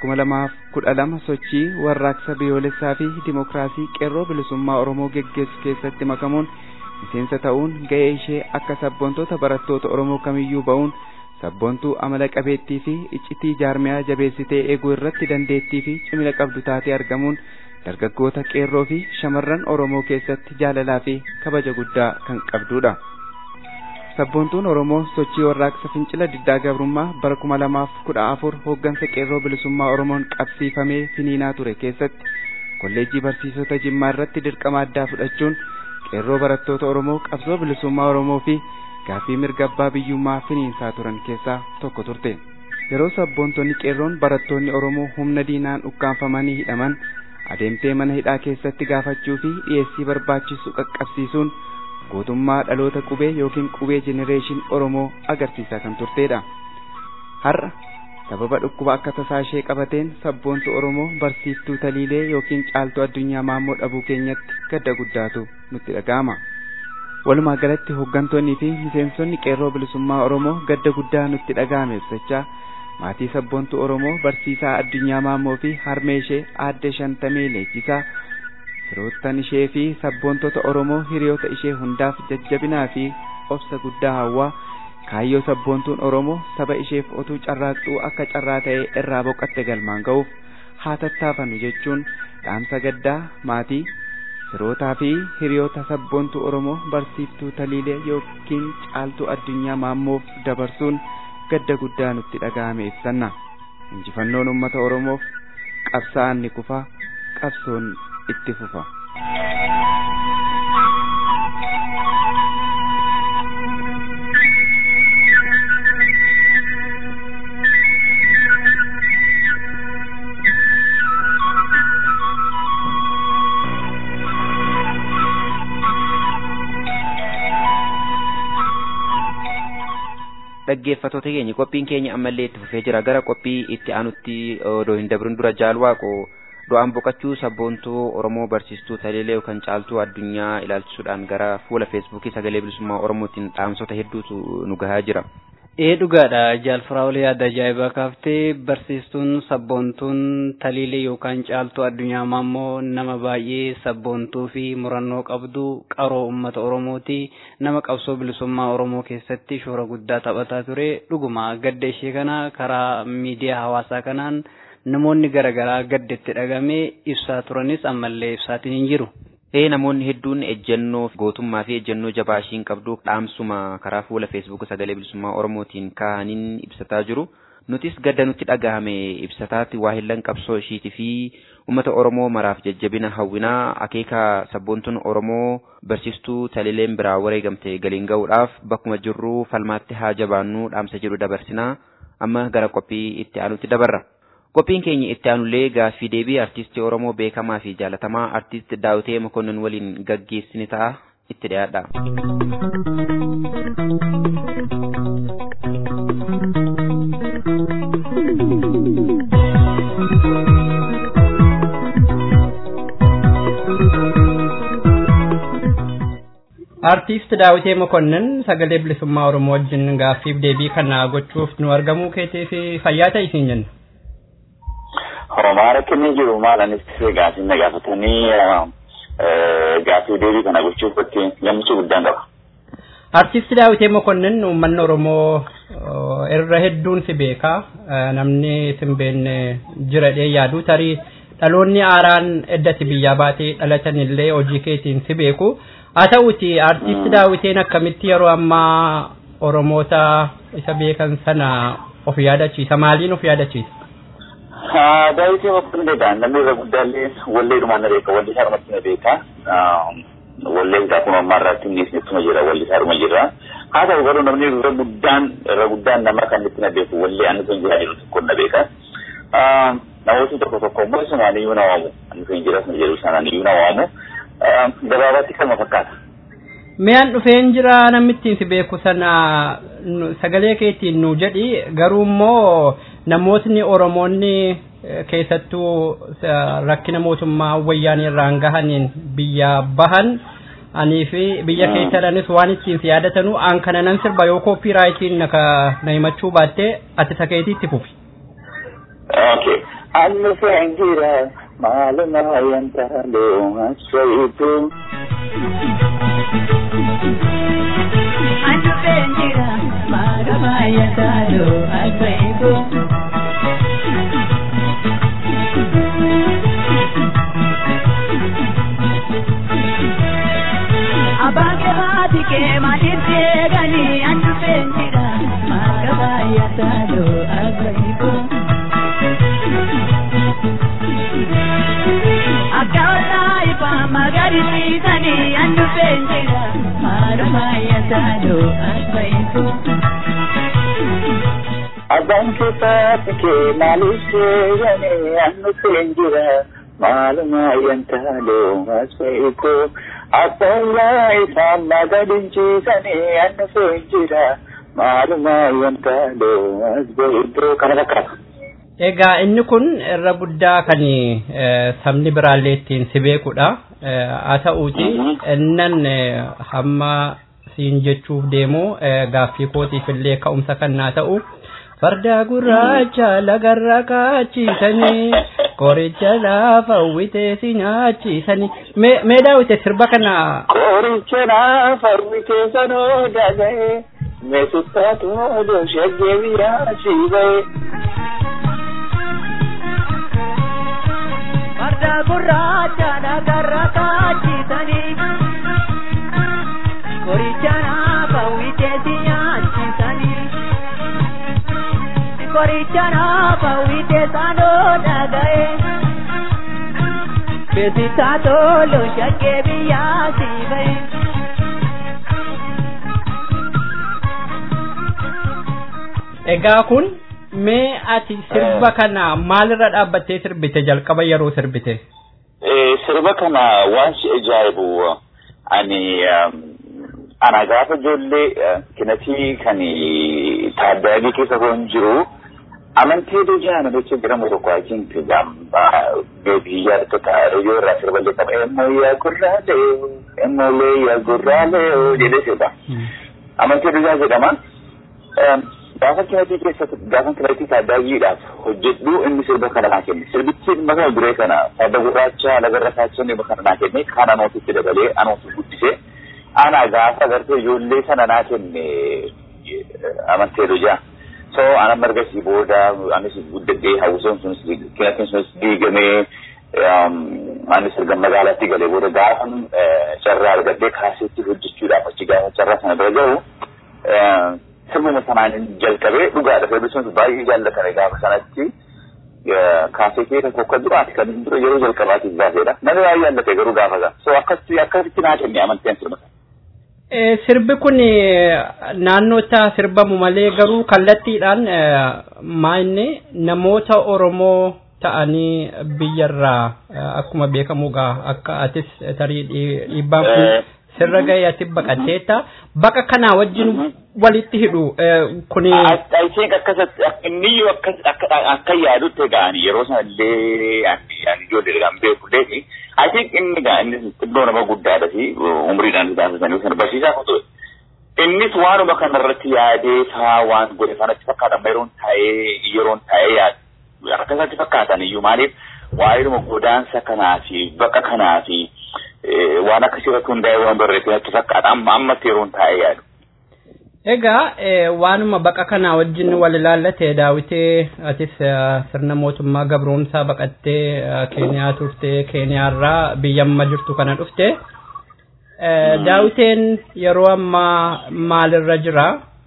2012 sochii warraaqsa biyyoolessaa fi dimokiraasii qeerroo bilisummaa Oromoo geggeessu keessatti makamuun miseensa ta'uun ga'ee ishee akka sabboontoota barattoota Oromoo kamiyyuu ba'uun sabboontuu amala qabeettii fi iccitii jaarmiyaa jabeessitee eeguu irratti dandeettii fi cimina qabdu taatee argamuun dargaggoota qeerroo fi shamarran Oromoo keessatti jaalalaa fi kabaja guddaa kan qabdudha. Sabboontuun Oromoo sochii warraaqsa fincila diddaa gabrummaa bara kuma lamaaf kudha afur hooggansa qeerroo bilisummaa Oromoon qabsiifamee finiinaa ture keessatti kolleejjii barsiisota Jimmaa irratti dirqama addaa fudhachuun qeerroo barattoota Oromoo qabsoo bilisummaa Oromoo fi gaaffii mirga abbaa biyyummaa finiinsaa turan keessaa tokko turte. Yeroo sabboontonni qeerroon barattoonni Oromoo humna diinaan ukkaanfamanii hidhaman adeemtee mana hidhaa keessatti gaafachuu fi dhiyeessii barbaachisu qaqqabsiisuun gootummaa dhaloota qubee yookiin qubee jenereeshin Oromoo agarsiisaa kan turtedha. Har'a sababa dhukkuba akka tasaa ishee qabateen sabboontu Oromoo barsiiftuu taliilee yookiin caaltuu addunyaa maammoo dhabuu keenyatti gadda guddaatu nutti dhaga'ama. Walumaa galatti hooggantoonnii fi miseensonni qeerroo bilisummaa Oromoo gadda guddaa nutti dhaga'ame ibsachaa maatii sabboontuu Oromoo barsiisaa addunyaa maammoo fi harmee ishee aadde shantamee leenjisaa firoottan ishee fi sabboontota Oromoo hiriyoota ishee hundaaf jajjabinaa fi obsa guddaa hawwaa kaayyoo sabboontuun Oromoo saba isheef otuu carraaqxuu akka carraa ta'e irraa boqatte galmaan ga'uuf haa tattaafannu jechuun dhaamsa gaddaa maatii firootaa fi hiriyoota sabboontuu Oromoo barsiiftuu taliilee yookiin caaltuu addunyaa maammoof dabarsuun gadda guddaa nutti dhaga'ame ibsanna. Injifannoon uummata Oromoof qabsaa'aan ni kufa qabsoon itti fufa. dhaggeeffattoota keenya qophiin keenya ammallee itti fufee jira gara qophii itti aanutti odoo hin dabrin dura jaalwaaqo du'aan boqachuu sabboontuu oromoo barsiistuu taliilee yookaan caaltuu addunyaa ilaalchisuudhaan gara fuula feesbuukii sagalee bilisummaa oromootiin dhaamsota hedduutu nu gahaa jira. ee dhugaadha jaalfiraawulee yaada ajaa'ibaa kaaftee barsiistuun sabboontuun taliilee yookaan caaltuu addunyaa maammoo nama baay'ee sabboontuu fi murannoo qabdu qaroo ummata oromooti nama qabsoo bilisummaa oromoo keessatti shoora guddaa taphataa ture dhuguma gadda ishee kana karaa miidiyaa hawaasaa kanaan namoonni garaagaraa gadda itti dhagamee ibsaa turanis ammallee ibsaatiin hin jiru. Ee namoonni hedduun ejjennoo gootummaa fi ejjennoo jabaa ishiin qabdu dhaamsuma karaa fuula feesbuuk sagalee bilisummaa oromootiin kaa'aniin ibsataa jiru. Nutis gadda nutti dhagahame ibsataatti waa hillan qabsoo ishiitii fi uummata oromoo maraaf jajjabina hawwinaa akeeka sabboontuun oromoo barsiistuu taliileen biraa wareegamte galiin ga'uudhaaf bakkuma jirru falmaatti haa jabaannu dhaamsa jedhu dabarsinaa amma gara qophii itti aanutti dabarra. Qophiin keenya itti aanullee gaaffii deebii artistii Oromoo beekamaa fi jaalatamaa artist Daawitee Mokonnon waliin gaggeessini ta'a itti dhiyaadha. Artiist Daawitee Mokonnon sagalee bilisummaa Oromoo wajjin gaaffiif deebii kana gochuuf nu argamuu keetiif fayyaa ta'e isin jenna. Oromaa rakkinni jiru maal anis gaaffii na gaafatanii gaaffii deebii kana gochuuf gammachuu guddaan qaba. Artiist Daawitee Mokonnon uummanni Oromoo irra hedduun si beeka. Namni si hin beekne jira dhee yaadu tarii dhaloonni aaraan eddati biyyaa baatee dhalatan illee hojii keetiin si beeku. Haa ta'uti artiist Daawiteen akkamitti yeroo ammaa Oromoota isa beekan sana of yaadachiisa maaliin of yaadachiisa? Daawwitii Mokonnon beekaa namni irra guddaallee walleedhumaan na beeka walli isaa dhumatti na beeka. Wallee isaa kun ammaa irratti innis ittuma jira walli isaa dhuma jira. Haa ta'u garuu namni irra guddaan irra guddaan nama kan itti na beeku wallee ani kun jira jiru tokko na beeka. Namooti tokko tokko immoo isumaan iyyuu na waamu ani kun jira sun jedhu sanaan iyyuu na waamu. Gabaabaatti kalma fakkaata. Mi'aan dhufeen jira namni ittiin si beeku sana sagalee keetiin nu jedhi garuu immoo namootni Oromoonni keessattuu rakkina mootummaa wayyaanii irraan gahaniin biyya bahan anii fi biyya keessadhanis waan ittiin si yaadatanu aan kana nan sirba yoo kooppiiraayitiin na himachuu baatte ati sakeetiitti fufi. Okay. Annu fengira maluma yantalo asaitu. Annu fengira maluma yantalo asaitu. Abange baati ke madirte gani annu fengira maluma yantalo asaitu. Akkaawala ifa magariisani annu feenjira maaluma yaasalo asfaitu. Abbaan keessaati kee maaliif seeyane annu feenjira maaluma yantaaloo asfaitu. Akkaawala ifa magariisani annu feenjira maaluma yantaaloo asfaitu. Kana fakkaata. Egaa inni kun irra guddaa kan sabni biraallee ittiin si beekudha. Haa ta'uuti innan hamma siin jechuuf deemu gaaffii kootiif illee ka'umsa kan naa ta'u. Farda gurraacha lagarra kaachisanii qoricha laafa uwwitee si nyaachisanii. Mee daawwite sirba kana. Qoricha laafa uwwitee sanoo dhaga'e meesutaatu odoo shaggee biraa si ba'e. Farda gurraacha lagarra kaachisanii qoricha laafa uwwitee si nyaachisanii. Qoricha laafa uwwitee sanoo dhaga'e. Beeksisaa tolu shaggee biyyaa si ba'e. Egaa kun mee ati sirba kana maalirra dhaabbattee sirbite jalqaba yeroo sirbite? Sirba kana waan si ajaa'ibu ani ana gaafa ijoollee kinatii kan taaddaadii keessa kan jiru amantii dujaan jecha jedhamu tokko achiin beebii yaadota reediyoo irraa sirba jedhama emmoo yaa gurraalee emmoolee yaa gurraalee jedhee sirba. Amantii dujaa jedhama. gaafa kinatii keessatti gaafa kinatii taaddaayyiidhaaf hojjedhu inni sirba kana naa kenne sirbichi mata duree kana farda gurraacha lagarra kaachisanii kana naa kenne kana nootitti dabalee anootu guddisee ana gaafa agartee ijoollee sana naa kenne amantee dujaa so ana margasii booda anis guddadhee hawwisoon sunis kinatiin sunis diigamee anis erga magaalaatti galee booda gaafa carraa argadhee kaaseetti hojjechuudhaaf achi gaafa carraa sana bira gahu sirnuma sanaan jalqabee dhugaadha feerbisoon baay'ee jaallatame gaafa sanatti kaasee kee tokko akka duraati kan dura yeroo jalqabaatiif baaseedha namni baay'ee jaallate garuu gaafa ga'a so akkasitti akkasitti naa kenne amanteen sirba Sirbi kun naannootti sirbamu malee garuu kallattiidhaan maanni namoota Oromoo ta'anii biyyarraa akkuma beekamu gaa akka atis tarii dhiibbaan kun sirra ga'ee ati baqatteetta baqa kanaa wajjin walitti hidhu kuni. Ayitiin akkasatti inni akka yaadutti ga'anii yeroo sanallee ani ijoollee kan beekullee ayitiin inni gaa inni xiqqoo nama guddaadha fi umriidhaan taasisanii sana barsiisaa kutu. Innis waanuma kanarratti yaadee faa waan godhe sanatti fakkaatan yeroon taa'ee yeroon taa'ee yaadu akkasatti fakkaatan iyyuu maaliif waa'ee godaansa kanaa fi baqa kanaa fi waan akkasii irratti hundaa'ee waan barreeffame natti fakkaata amma ammatti yeroon taa'ee yaadu. Egaa waanuma baqa kanaa wajjin wal ilaallate daawitee atis sirna mootummaa gabroomsaa baqattee Keeniyaa turte Keeniyaarraa biyya amma jirtu kana dhufte. Daawiteen yeroo ammaa maalirra jira?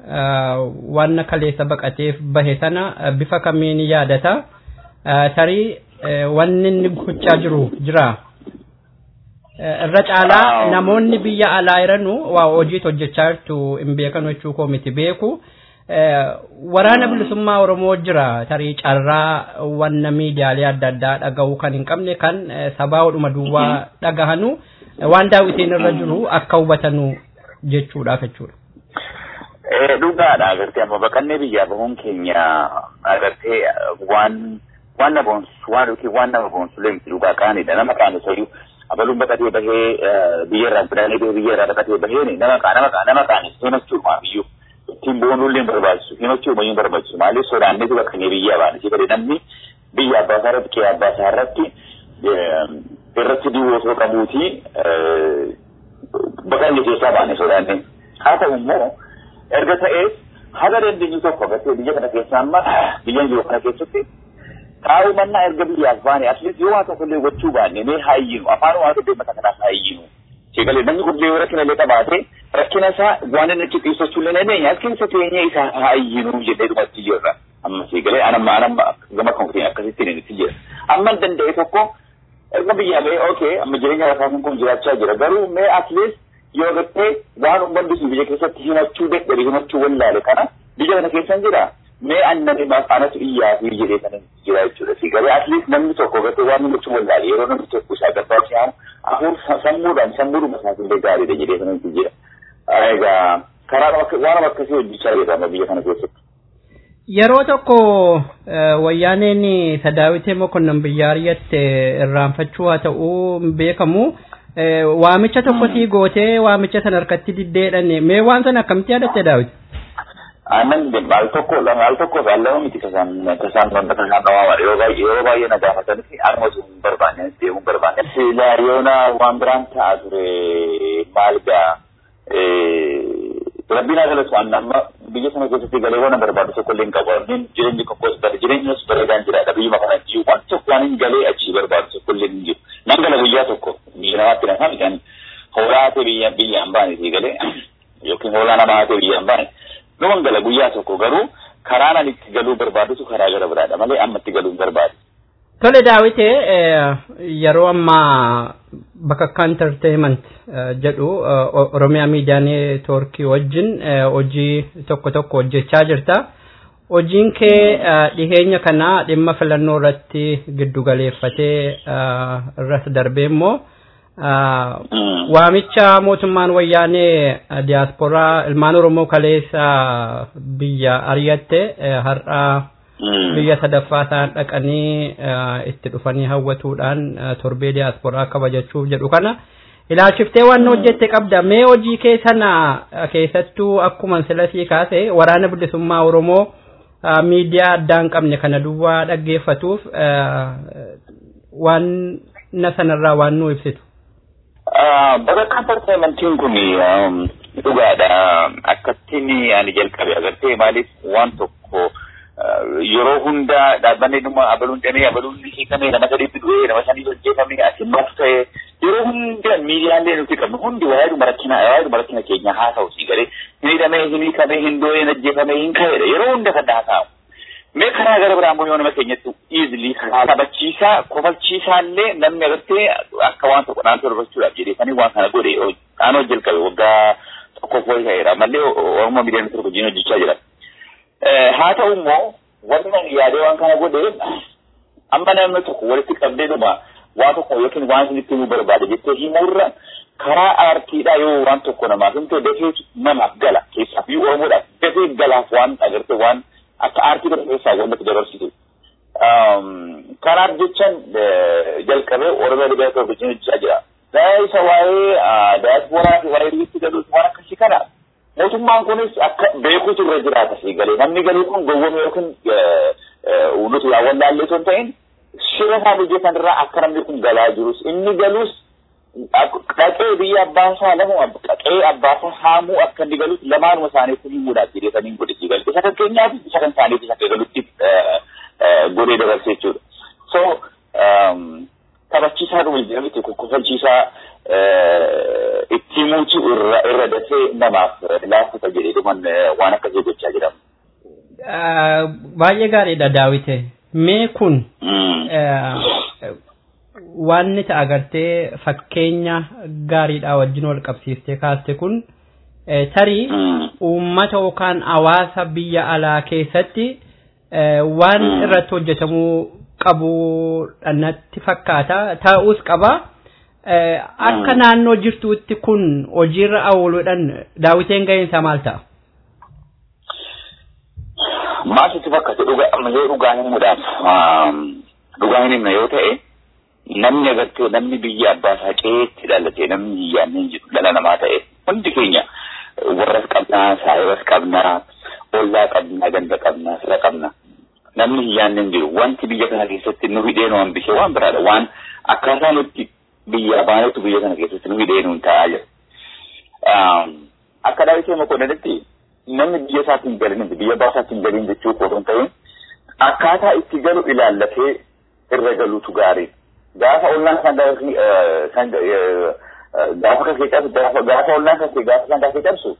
Waan kaleessa baqateef bahe sana bifa kamiin yaadata? Tarii wanni inni gochaa jiru jira? irra caalaa namoonni biyya alaa jiranu waa hojiitu hojjechaa jirtu hin beekan jechuu koo miti beeku waraana bilisummaa oromoo jira tarii carraa wanna miidiyaalee adda addaa dhaga'uu kan hin qabne kan sabaa odhuma duwwaa dhagahanu waan daawitiin irra jiru akka hubatanu jechuudha jechuudha. Dhugaadha agartee amma baqannee biyyaa bahuun keenya agartee waan waan na boonsu waan yookiin waan nama boonsu leemti dhugaa qaanidha nama qaanu sayyuu abaluun baqatee bahee biyya irraa fidanii bahee biyya irraa baqatee bahee nama qaa nama qaa nama qaanis himachuudha biyyuu ittiin boonuullee barbaachisu himachuu mayyuu barbaachisu maaliif sodaannee baqannee biyya baane si gadi namni biyya abbaa isaa irratti qe'ee abbaa isaa irratti irratti duwwaa osoo qabuuti baqanne keessaa baane sodaannee haa ta'u immoo erga ta'ee haga dandeenyu tokko agartee biyya kana keessa amma biyya jiru kana keessatti taa'uu mannaa erga biyyaaf baane atleast yoo waan tokko illee gochuu baanne mee haayyinu afaan waan tokko deemata kanaaf haayyinu sheekalee namni kun yoo rakkina illee qabaate rakkina isaa waan inni achi ibsachuu illee dandeenya as keessa teenya isaa haayyinu jedhee dhumatti jirra amma sheekalee anamma anamma gama kan akkasitti inni jira amma danda'e tokko erga biyyaa ba'ee okay amma jireenya lafaa kun jiraachaa jira garuu mee atleast yoo gattee waan uummanni sun biyya keessatti himachuu dadhabe himachuu wallaale kana biyya kana keessan jira mee annani anatu iyyaa fi jedhee kana jira jechuudha si garee atleast namni tokko gattee waan himachuu wallaale yeroo namni tokko isaa gabbaa si hamu hafuur sammuudhaan sammuudhuma isaatiillee gaariidha jedhee kana jira. Egaa karaa waan akkasii hojjechaa jira amma biyya kana keessatti. Yeroo tokko wayyaaneen sadaawitee mokonnon biyyaariyyatti irraanfachuu haa ta'uu beekamu. waamicha tokko sii gootee waamicha sana harkatti diddeedhanne mee waan sana akkamitti yaadatte daawit? Aannan al tokko al tokko lama miti kasaan kasaan wanta kasaan nama yeroo baay'ee yeroo baay'ee na gaafatanis harma sun barbaanne deemuu barbaanne. Silaa yoona waan biraan ta'a ture maal gaa rabbiin haa galatu waan amma biyya sana keessatti galee waan barbaadu tokko illee hin qabu jireenyi tokkos bara jireenyis bareedaan jiraadha biyyuma kana jiru waan tokko waan hin galee achii barbaadu tokko illee hin jiru. Nan gala guyyaa tokko biyya namaatti na kan hoolaa ta'e biyya biyyaan baane si galee yookiin hoolaa namaa ta'e biyyaan baane numan gala guyyaa tokko garuu karaa nan itti galuu barbaadutu karaa gara biraadha malee amma itti galuu hin barbaadu. Tole daawite yeroo ammaa bakka entertainment jedhu Oromiyaa miidiyaa neetwoorkii wajjin hojii tokko tokko hojjechaa jirta. Hojiin kee dhiheenya kana dhimma filannoo irratti giddu galeeffatee irras darbee immoo waamicha mootummaan wayyaanee diyaasporaa ilmaan Oromoo kaleessa biyya ari'atte har'a biyya sadaffaa isaan dhaqanii itti dhufanii hawwatuudhaan torbee diyaasporaa kabajachuuf jedhu kana ilaalchiftee waan hojjette qabda mee hojii kee sana keessattuu akkuma silasii kaase waraana bilisummaa Oromoo miidiyaa addaan qabne kana duwwaa dhaggeeffatuuf waan na sanarraa waan nu ibsitu. Bakka entertainmentiin kun dhugaadha. Akkattiin ani jalqabe agartee maaliif waan tokko yeroo hunda dhaabbanni dhuma abaluun dhamee abaluun hiikamee nama sadiitti du'ee nama sanii hojjetamee asimmatu ta'e yeroo hunda miidiyaalee nuti qabnu hundi waa'ee dhuma rakkina waa'ee dhuma rakkina keenya haasa'u si galee hin hidhamee hin hiikamee hin doo'ee hin ajjeefamee hin ka'edha yeroo hunda kan haasa'u. Mee karaa gara biraan immoo yoo nama keenyatti easily taphachiisaa kofalchiisaa illee namni agartee akka waan tokko naannoo darbachuudhaaf jedheefanii waan kana godhe dhaanoo jalqabe waggaa tokkoof wayii ta'eera mallee Oromoo miidiyaan tokko wajjin hojjechaa jira. haa ta'u immoo wanti ani yaadee waan kana godhe amma namni tokko walitti qabdee dhuma waan tokko yookiin waan isinitti himuu barbaade jettee himuurra karaa aartiidhaa yoo waan tokko namaaf himte dafee namaaf gala keessaaf iyyuu oromoodhaaf dafee galaaf waan agarte waan akka aartii kana keessaa wanta dabarsitu. Kanaaf jechaan jalqabee oromoo ligaa tokko wajjin hojjechaa jira. Isa waa'ee daasporaa fi waa'ee biyyitti galuus waan akkasii kana mootummaan kunis akka beekutu irra jiraata si galee namni galuu kun gowwame yookiin nuti yaawwan laallee osoo hin ta'in shira isaa hojjetan irraa akka namni kun galaa jirus inni galus qaqee biyya abbaan isaa lamu qaqee abbaa isaa haamuu akka inni galus lamaanuma isaaniitti himuudhaaf jedheetanii godhe si galee isa kan keenyaaf isa kan isaaniitis akka galutti godhee dabarse jechuudha. So taphachiisaa dhuma jedhamti kokkofalchiisaa itti himuutu irra irra dafee namaaf laaffata jedhee dhuman waan akkasii gochaa jedhamu. Baay'ee gaariidha daawite. Mee kun waan nuti agartee fakkeenya gaariidhaa wajjin wal qabsiiftee kaaste kun tarii uummata yookaan hawaasa biyya alaa keessatti waan irratti hojjetamuu qabu natti fakkaata ta'us qaba. Akka naannoo jirtuutti kun hojiirra ooluudhaan daawiteen ga'een isaa maal ta'a? Maal sitti fakkaate dhugaa ammallee dhugaa himuudhaaf dhugaa hin himne yoo ta'e namni agartee namni biyya abbaa isaa ceetti dhalatee namni hiyyaan hin jiru dhala namaa ta'e hundi keenya warras qabnaa saayibas qabnaa ollaa qabnaa ganda qabnaa fira qabna namni hiyyaan hin jiru wanti biyya kana keessatti nu hidhee nu hambisee waan biraadha waan akkaataa nutti biyya baanetu biyya kana keessatti nu hidhee nuun ta'aa jira. Akka daawitee makoodanitti namni biyya isaatti hin galin biyya abbaa isaatti hin galin jechuu koo hin ta'in akkaataa itti galu ilaallatee irra galuutu gaarii. Gaafa ollaan kan gaafa kan kee cabsu gaafa ollaan kan kee gaafa kan kee cabsu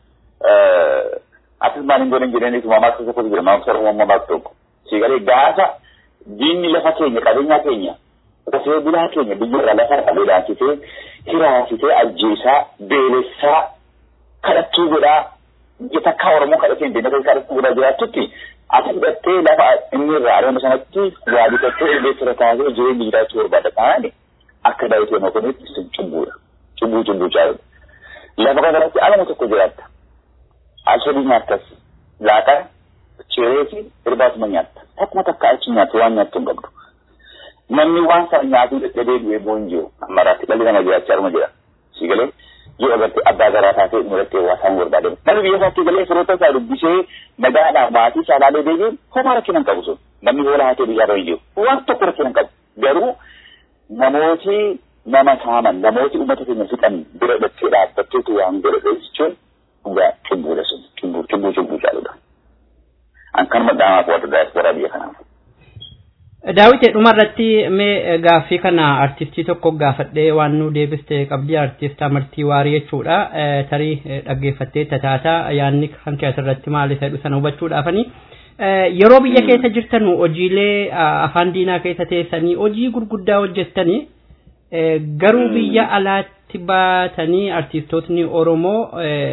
atis maaliin godhan jedhanii tumaa maaksa tokkotu jira maaksa oromoo maaksa tokko. Siigalee gaafa diinni lafa keenya qabeenyaa keenya qotee bulaa keenya biyyarra lafa qabee dhaasisee hiraasisee ajjeesaa beelessaa kadhattuu godhaa biyya takkaa oromoo kadhatee hin beekne kadhattuu godhaa jiraattutti ati fudhattee lafa inni irraa adeemu sanatti waa bitattee illee taasee jireenya jiraachuu barbaada taane akka daawitee makonitti sun cubbuudha. Cubbuu cubbuu caaludha. Lafa kanarratti alama tokko jiraatta. Alshadii nyaattas laaqana ciree fi irbaatuma nyaatta. Takkuma takka achi nyaattu waan nyaattu hin qabdu. Namni waan sana nyaatuu dadhabee du'ee boon jiru ammaraatti dhalli nama jiraachaa arma jira. Si galee yoo agartee abbaa garaa taatee mudattee waa isaan barbaadamu. Namni biyya isaatti galee firoota isaa dubbisee nagaadhaan maatii isaa ilaalee deebiin homaa rakkina hin qabu sun. Namni hoolaa haatee biyyaa irra hin jiru. Waan tokko rakkina hin qabu. Garuu namooti nama saaman namooti uummata keenya fixan bira dhattee dhaabbatteetu waan godhate jechuun dhugaa cubbuudha sun. Cubbuu cubbuu cubbuu caaludha. An kanuma dhaamaaf warra daayisporaa biyya kanaaf. Daawite dhumarratti mee gaaffii kana artistii tokko gaafadhee waan nu deebiste qabdii artist amartii waarii jechuudha. Tarii dhaggeeffattee tataataa yaadni kan kee asirratti maali ta'e sana hubachuudhaafani. Yeroo biyya keessa jirtan hojiilee afaan diinaa keessa teessanii hojii gurguddaa hojjettanii garuu biyya alaatti baatanii artistootni Oromoo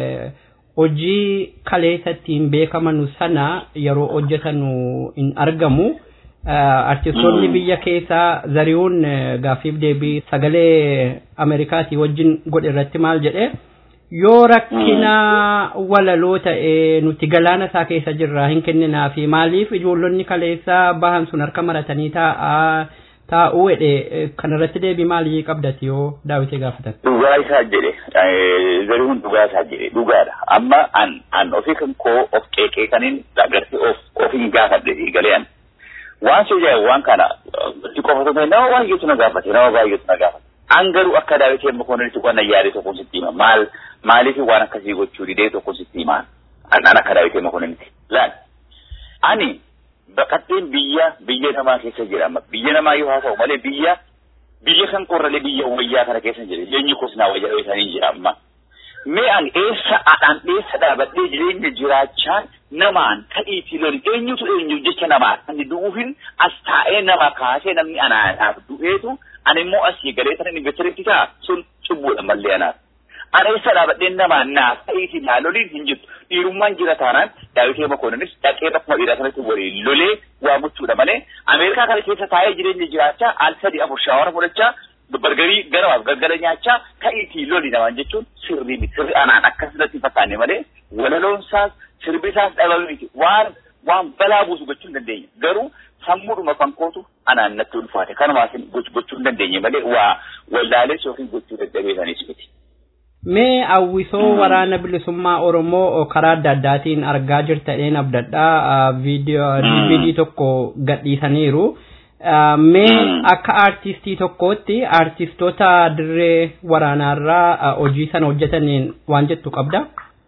hojii kaleessa ittiin beekamanu sana yeroo hojjetanu hin argamu. artistoonni biyya keessaa zari'uun gaaffiif deebii sagalee ameerikaatii wajjin godhe irratti maal jedhe yoo rakkina walaloo ta'e nuti galaana isaa keessa jirra hin kenninaa fi maaliif ijoollonni kaleessaa bahan sun harka maratanii taa'aa taa'uu jedhe kanarratti deebii maalii qabdati yoo daawitee gaafatan. Dhugaa isaa jedhe zari'uun dhugaa isaa jedhe dhugaadha amma an an ofii kan koo of qeeqee kaniin agartee of of hin gaafadhe galee an. waan si jedhe waan kana itti qofatu ta'e nama baay'eetu na gaafate nama baay'eetu na gaafate. An garuu akka daawitee makoonanitti waan yaade tokko sitti hima maal maaliif waan akkasii gochuu didee tokko sitti hima an an akka daawitee makoonanitti. Laal ani baqatteen biyya biyya namaa keessa jira biyya namaa yoo haa ta'u malee biyya biyya kan qorralee biyya wayyaa kana keessa jira jireenyi kos naa wayyaa isaanii jira amma. Mee an eessa adhaan eessa dhaabadhee jireenya jiraachaan namaan ta'iitii loli eenyutu eenyu jecha namaa ani du'uufin as taa'ee nama kaasee namni anaadhaaf du'eetu ani immoo asii galee sana investireetti ta'a sun cubbuudha mallee anaaf. Ana eessa dhaabadheen namaan naaf ta'iitii naa loliin hin jirtu dhiirummaan jira taanaan daawitee makoonanis dhaqee bakkuma dhiiraa sanatti waliin lolee waa gochuudha malee Ameerikaa kana keessa taa'ee jireenya jiraachaa al sadii afur shaawara fudhachaa bargarii garaaf galgala nyaachaa ta'iitii loli namaan jechuun sirrii miti sirri anaan akkasirratti fakkaanne malee walaloonsaas sirbisaas dhabame miti waan waan balaa buusu gochuu hin dandeenye garuu sammuudhuma fankootu anaan natti ulfaate kanumaaf gochuu hin dandeenye malee waa wallaalees yookiin gochuu dadhabeessanis miti. Mee hawwisoo waraana bilisummaa Oromoo karaa adda addaatiin argaa jirtaniin abdadhaa viidiyoo DVD tokko gadhiisaniiru. Mee akka aartistii tokkootti aartistoota dirree waraanaarraa hojii sana hojjetaniin waan jettu qabda?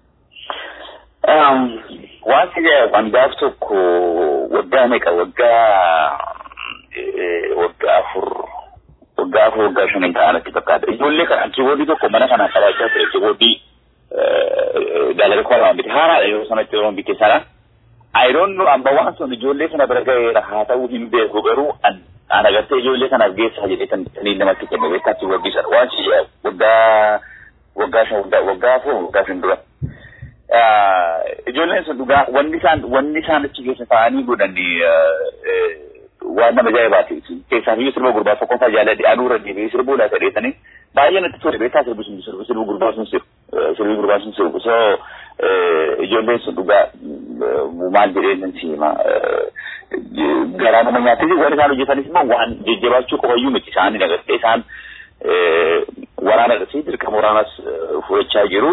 Wanti waan gaaf tokko waggaa meeqa waggaa waggaa afur waggaa afur waggaa shaniin ta'anatti fakkaata. Ijoollee kana kiiboordii tokko mana kana qabaachaa ture kiiboordii dalagaa koo lama bite haaraadha yeroo sanatti yeroo bite sana. I don't know amma waan sun ijoollee sana bira ga'eera haa ta'uu hin beeku garuu an agartee ijoollee sanaaf geessaa jedhee kan sanii namatti kenne beekaa kiiboordii sana waan si waggaa waggaa shan waggaa waggaa afur waggaa shan dura. ijoolleen sun dhugaa wanni isaan wanni isaan achi keessa taa'anii godhan waan nama ajaa'ibaati. Keessaa fiyyuu sirba gurbaa tokkoffaa jaaladhe aduura deebi'ee sirbuu laata dheessanii baay'ee natti tole beektaa sirbi sun sirbi sirbi gurbaa sun sirbu sirbi gurbaa sun sirbu so ijoolleen sun dhugaa maal jedhee nan siima garaa nama nyaatee waan isaan hojjetanis immoo waan jajjabaachuu qofayyuu miti isaan agartee isaan waraana irratti dirqama waraanas fudhachaa jiru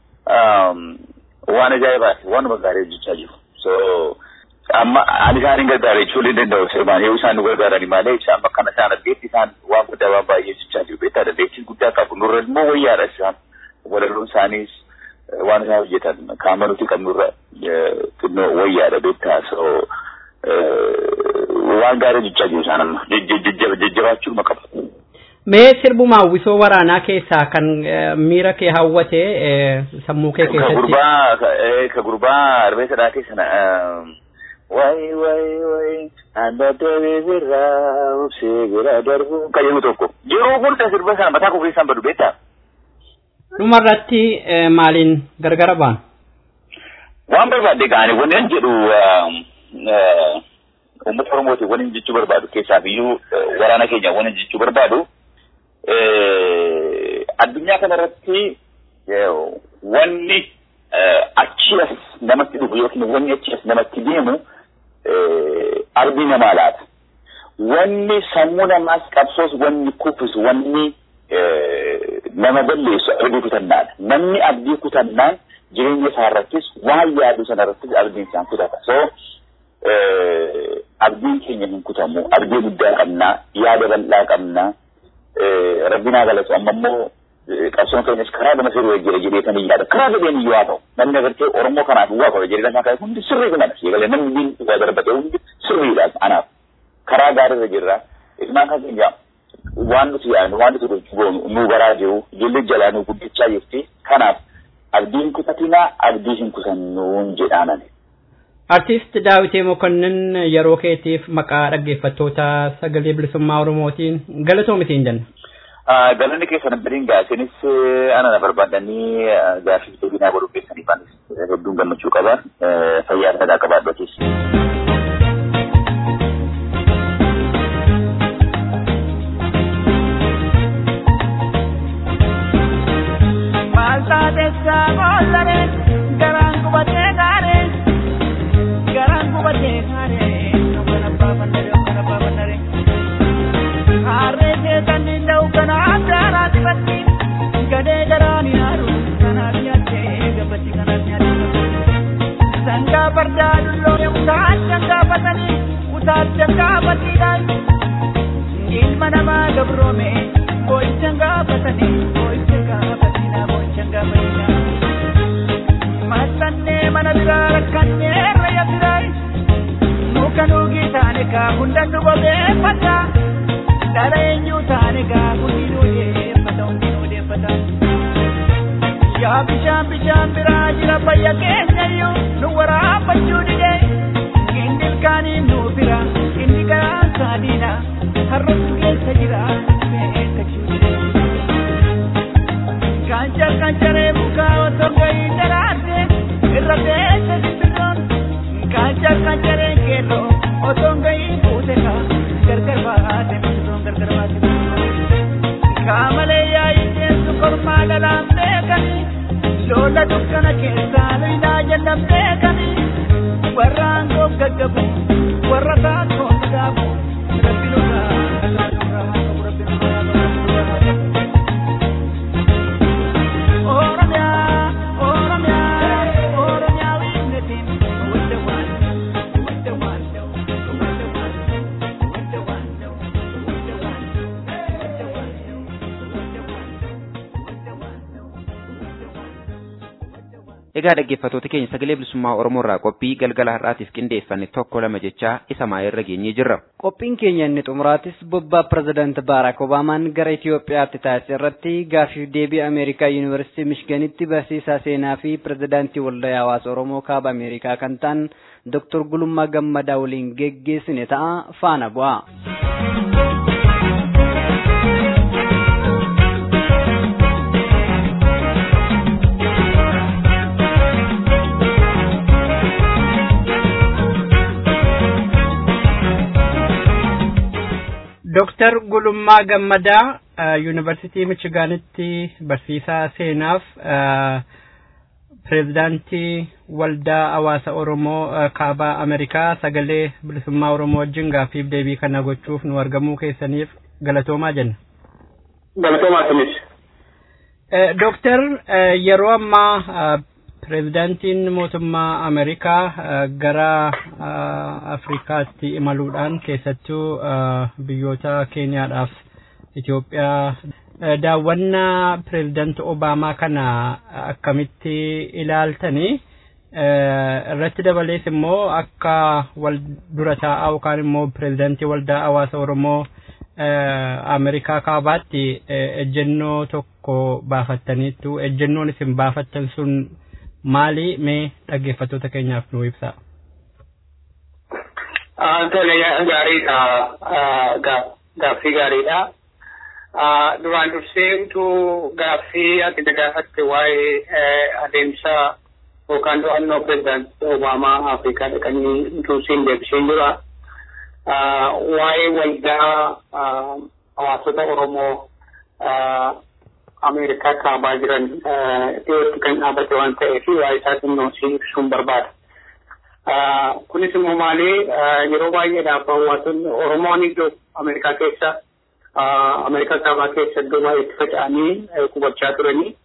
waan ajaa'ibaati waanuma gaarii hojjechaa jiru so amma ani isaan hin gargaare jechuu ni danda'u sirmaan yoo isaan nu gargaarani malee isaan bakka kana isaan argeetti isaan waan guddaa waan baay'ee hojjechaa jiru beektaa dandeettii guddaa qabu nurra immoo wayyaadha isaan walalloon isaaniis waan isaan hojjetan kaama nuti qabnurra xinnoo wayyaadha beektaa so waan gaarii hojjechaa jiru isaan amma jajjabaachuu qabu. Mee sirbuma hawwisoo waraanaa keessaa kan miira kee hawwate sammuu kee Ka keessatti. gurbaa ka gurbaa arbeessa dhaatee sana wayi wayi wayi anda deebisirraa obsee bira darbu ka jedhu tokko yeroo hunda sirba sana mataa koo keessaan badu beektaa Dhumarratti maaliin gargara baan? waan barbaadde ga'anii wanni an jedhu uummata oromootiin wani jechuu barbaadu keessaaf iyyuu waraana keenya wani jechuu barbaadu addunyaa kanarratti wanni achi as namatti dhufu yookiin wanni achi as namatti deemu arbii namaa laata. Wanni sammuu namaas qabsoos wanni kuffisu wanni nama balleessu abdii kutannaadha. Namni abdii kutannaan jireenya isaa irrattis waan yaadu sana irrattis abdiin isaan kutata. So abdiin keenya hin kutamu. Abdii guddaa qabnaa, yaada bal'aa qabnaa. Rabbinaa galatu amma immoo qabsoon keenyas karaa gama sirrii jira jedheetanii yaada. Karaa gadeen iyyuu haa ta'u. Namni agartee Oromoo kanaaf waa qaba jedhee lafaa ka'e hundi sirrii kana siigalee namni diin waa darbate hundi sirriidha anaaf. Karaa gaariirra jirra. Ilmaan kan keenya waan nuti yaadnu waan nuti goonu nu baraa jiru ijoollee jalaa nu guddachaa jirti. Kanaaf abdiin kutatinaa abdii hin kutannuun jedhaanani. Artiist Daawitee Mokonnin yeroo keetiif maqaa dhaggeeffattoota sagalee bilisummaa Oromootiin galatoomitiin jenna. Galanni keessan badiin gaasinis ana na barbaadanii gaafii deebinaa godhuu keessanii baanis hedduun gammachuu qaba. Fayyaa sadaa qabaadhootis. Maltaatessa bollare garaan gubatee gaare garaan gubatee gaare kan abbaa bannare kan abbaa bannare harree seetan danda'u kana abdaanaa dibatti gadee garaan yaaru kanaaf nyaattee gabbatti kanaaf nyaattee sangaa fardaa dulloome utaan jangaafatanii utaan jangaafatiidhaan ilma namaa gabroome boo'ichan gaafatanii boo'ichan gaafatina boo'ichan gaafatina maxxannee mana biraa rakkannee raya biraa muka nuugii taane kaa hunda nu bobeeffata dhala eenyuu taane kaa hundi nu deeffata hundi nu deeffata yaa bishaan bishaan biraa jira fayya keenyayyuu nu waraabbachuu dide inni ilkaanii nu bira inni garaan saadiina har'a nu keessa jira beekachuu dide kancar kancaree mukaa otoo gahii daraarte irra teesse simbirroon kancar kancaree keelloo otoo gahii fuute kaa gargar baate simbirroon gargar baate kaamalee yaa'ii seensu kormaa dhalaan beekanii loola dukkana keessaa luynaa jallan beekanii warra aangoo gaggabu warra taakoo sagaabu rabbi nurraa rabbi nurraa qabu rabbi nurraa qabu rabbi nurraa Oromiyaa, Oromiyaa, Oromiyaa wiinnetiin wadda waan wadda waan ta'u wadda waan wadda waan ta'u wadda waan wadda waan ta'u wadda waan wadda waan ta'u wadda waan Egaa dhaggeeffattoota keenya sagalee bilisummaa Oromoo irraa qophii galgala har'aatiif qindeeffanne tokko lama jechaa isa maayirra geenyee jirra. Qophiin keenya inni xumuraatis bobbaa pirezidaanti Baaraak Obaamaan gara Itoophiyaatti taasise irratti gaafii deebii Ameerikaa Yuunivarsiitii Mishganitti barsiisaa seenaa fi pirezidaantii waldaa hawaasa Oromoo kaaba Ameerikaa kan ta'an Dr. Gulummaa Gammadaa waliin geggeessine ta'a faana bu'a. Dooktar Gulummaa Gammadaa yuunivarsiitii michigaanitti barsiisaa seenaaf pireezidaantii waldaa hawaasa oromoo kaabaa amerikaa sagalee bilisummaa oromoo wajjin gaaffiif deebii kana gochuuf nu argamuu keessaniif galatoomaa jenna. Galatoomaa kunis. Dooktar yeroo ammaa pireezidaantiin mootummaa Ameerikaa gara Afrikaatti imaluudhaan keessattuu biyyoota Keeniyaadhaaf Itoophiyaa daawwannaa pireezidaanti Obaamaa kana akkamitti ilaaltanii irratti dabalees immoo akka wal dura taa'aa yookaan immoo pireezidaantii waldaa hawaasa Oromoo Ameerikaa kaabaatti ejjennoo tokko baafattaniittu ejjennoon isin baafattan sun maali mee dhaggeeffattoota keenyaaf nu ibsaa. Tole gaariidha gaaffii gaariidha. Duraan dursee utuu gaaffii ati na gaafatte waa'ee adeemsa yookaan to'annoo pireezidaantii Obaamaa Afrikaa dhaqanii utuu siin deebiseen jira. Waa'ee waldaa hawaasota Oromoo Ameerikaa kaabaa jiran dhiyootti kan dhaabbate waan ta'eef waa'ee isaa xinnoo si ibsuun barbaada. Kunis immoo maali yeroo baay'eedhaaf hawaasonni Oromoon iddoo Ameerikaa keessa Ameerikaa kaabaa keessa iddoo baay'eetti faca'anii qubachaa turanii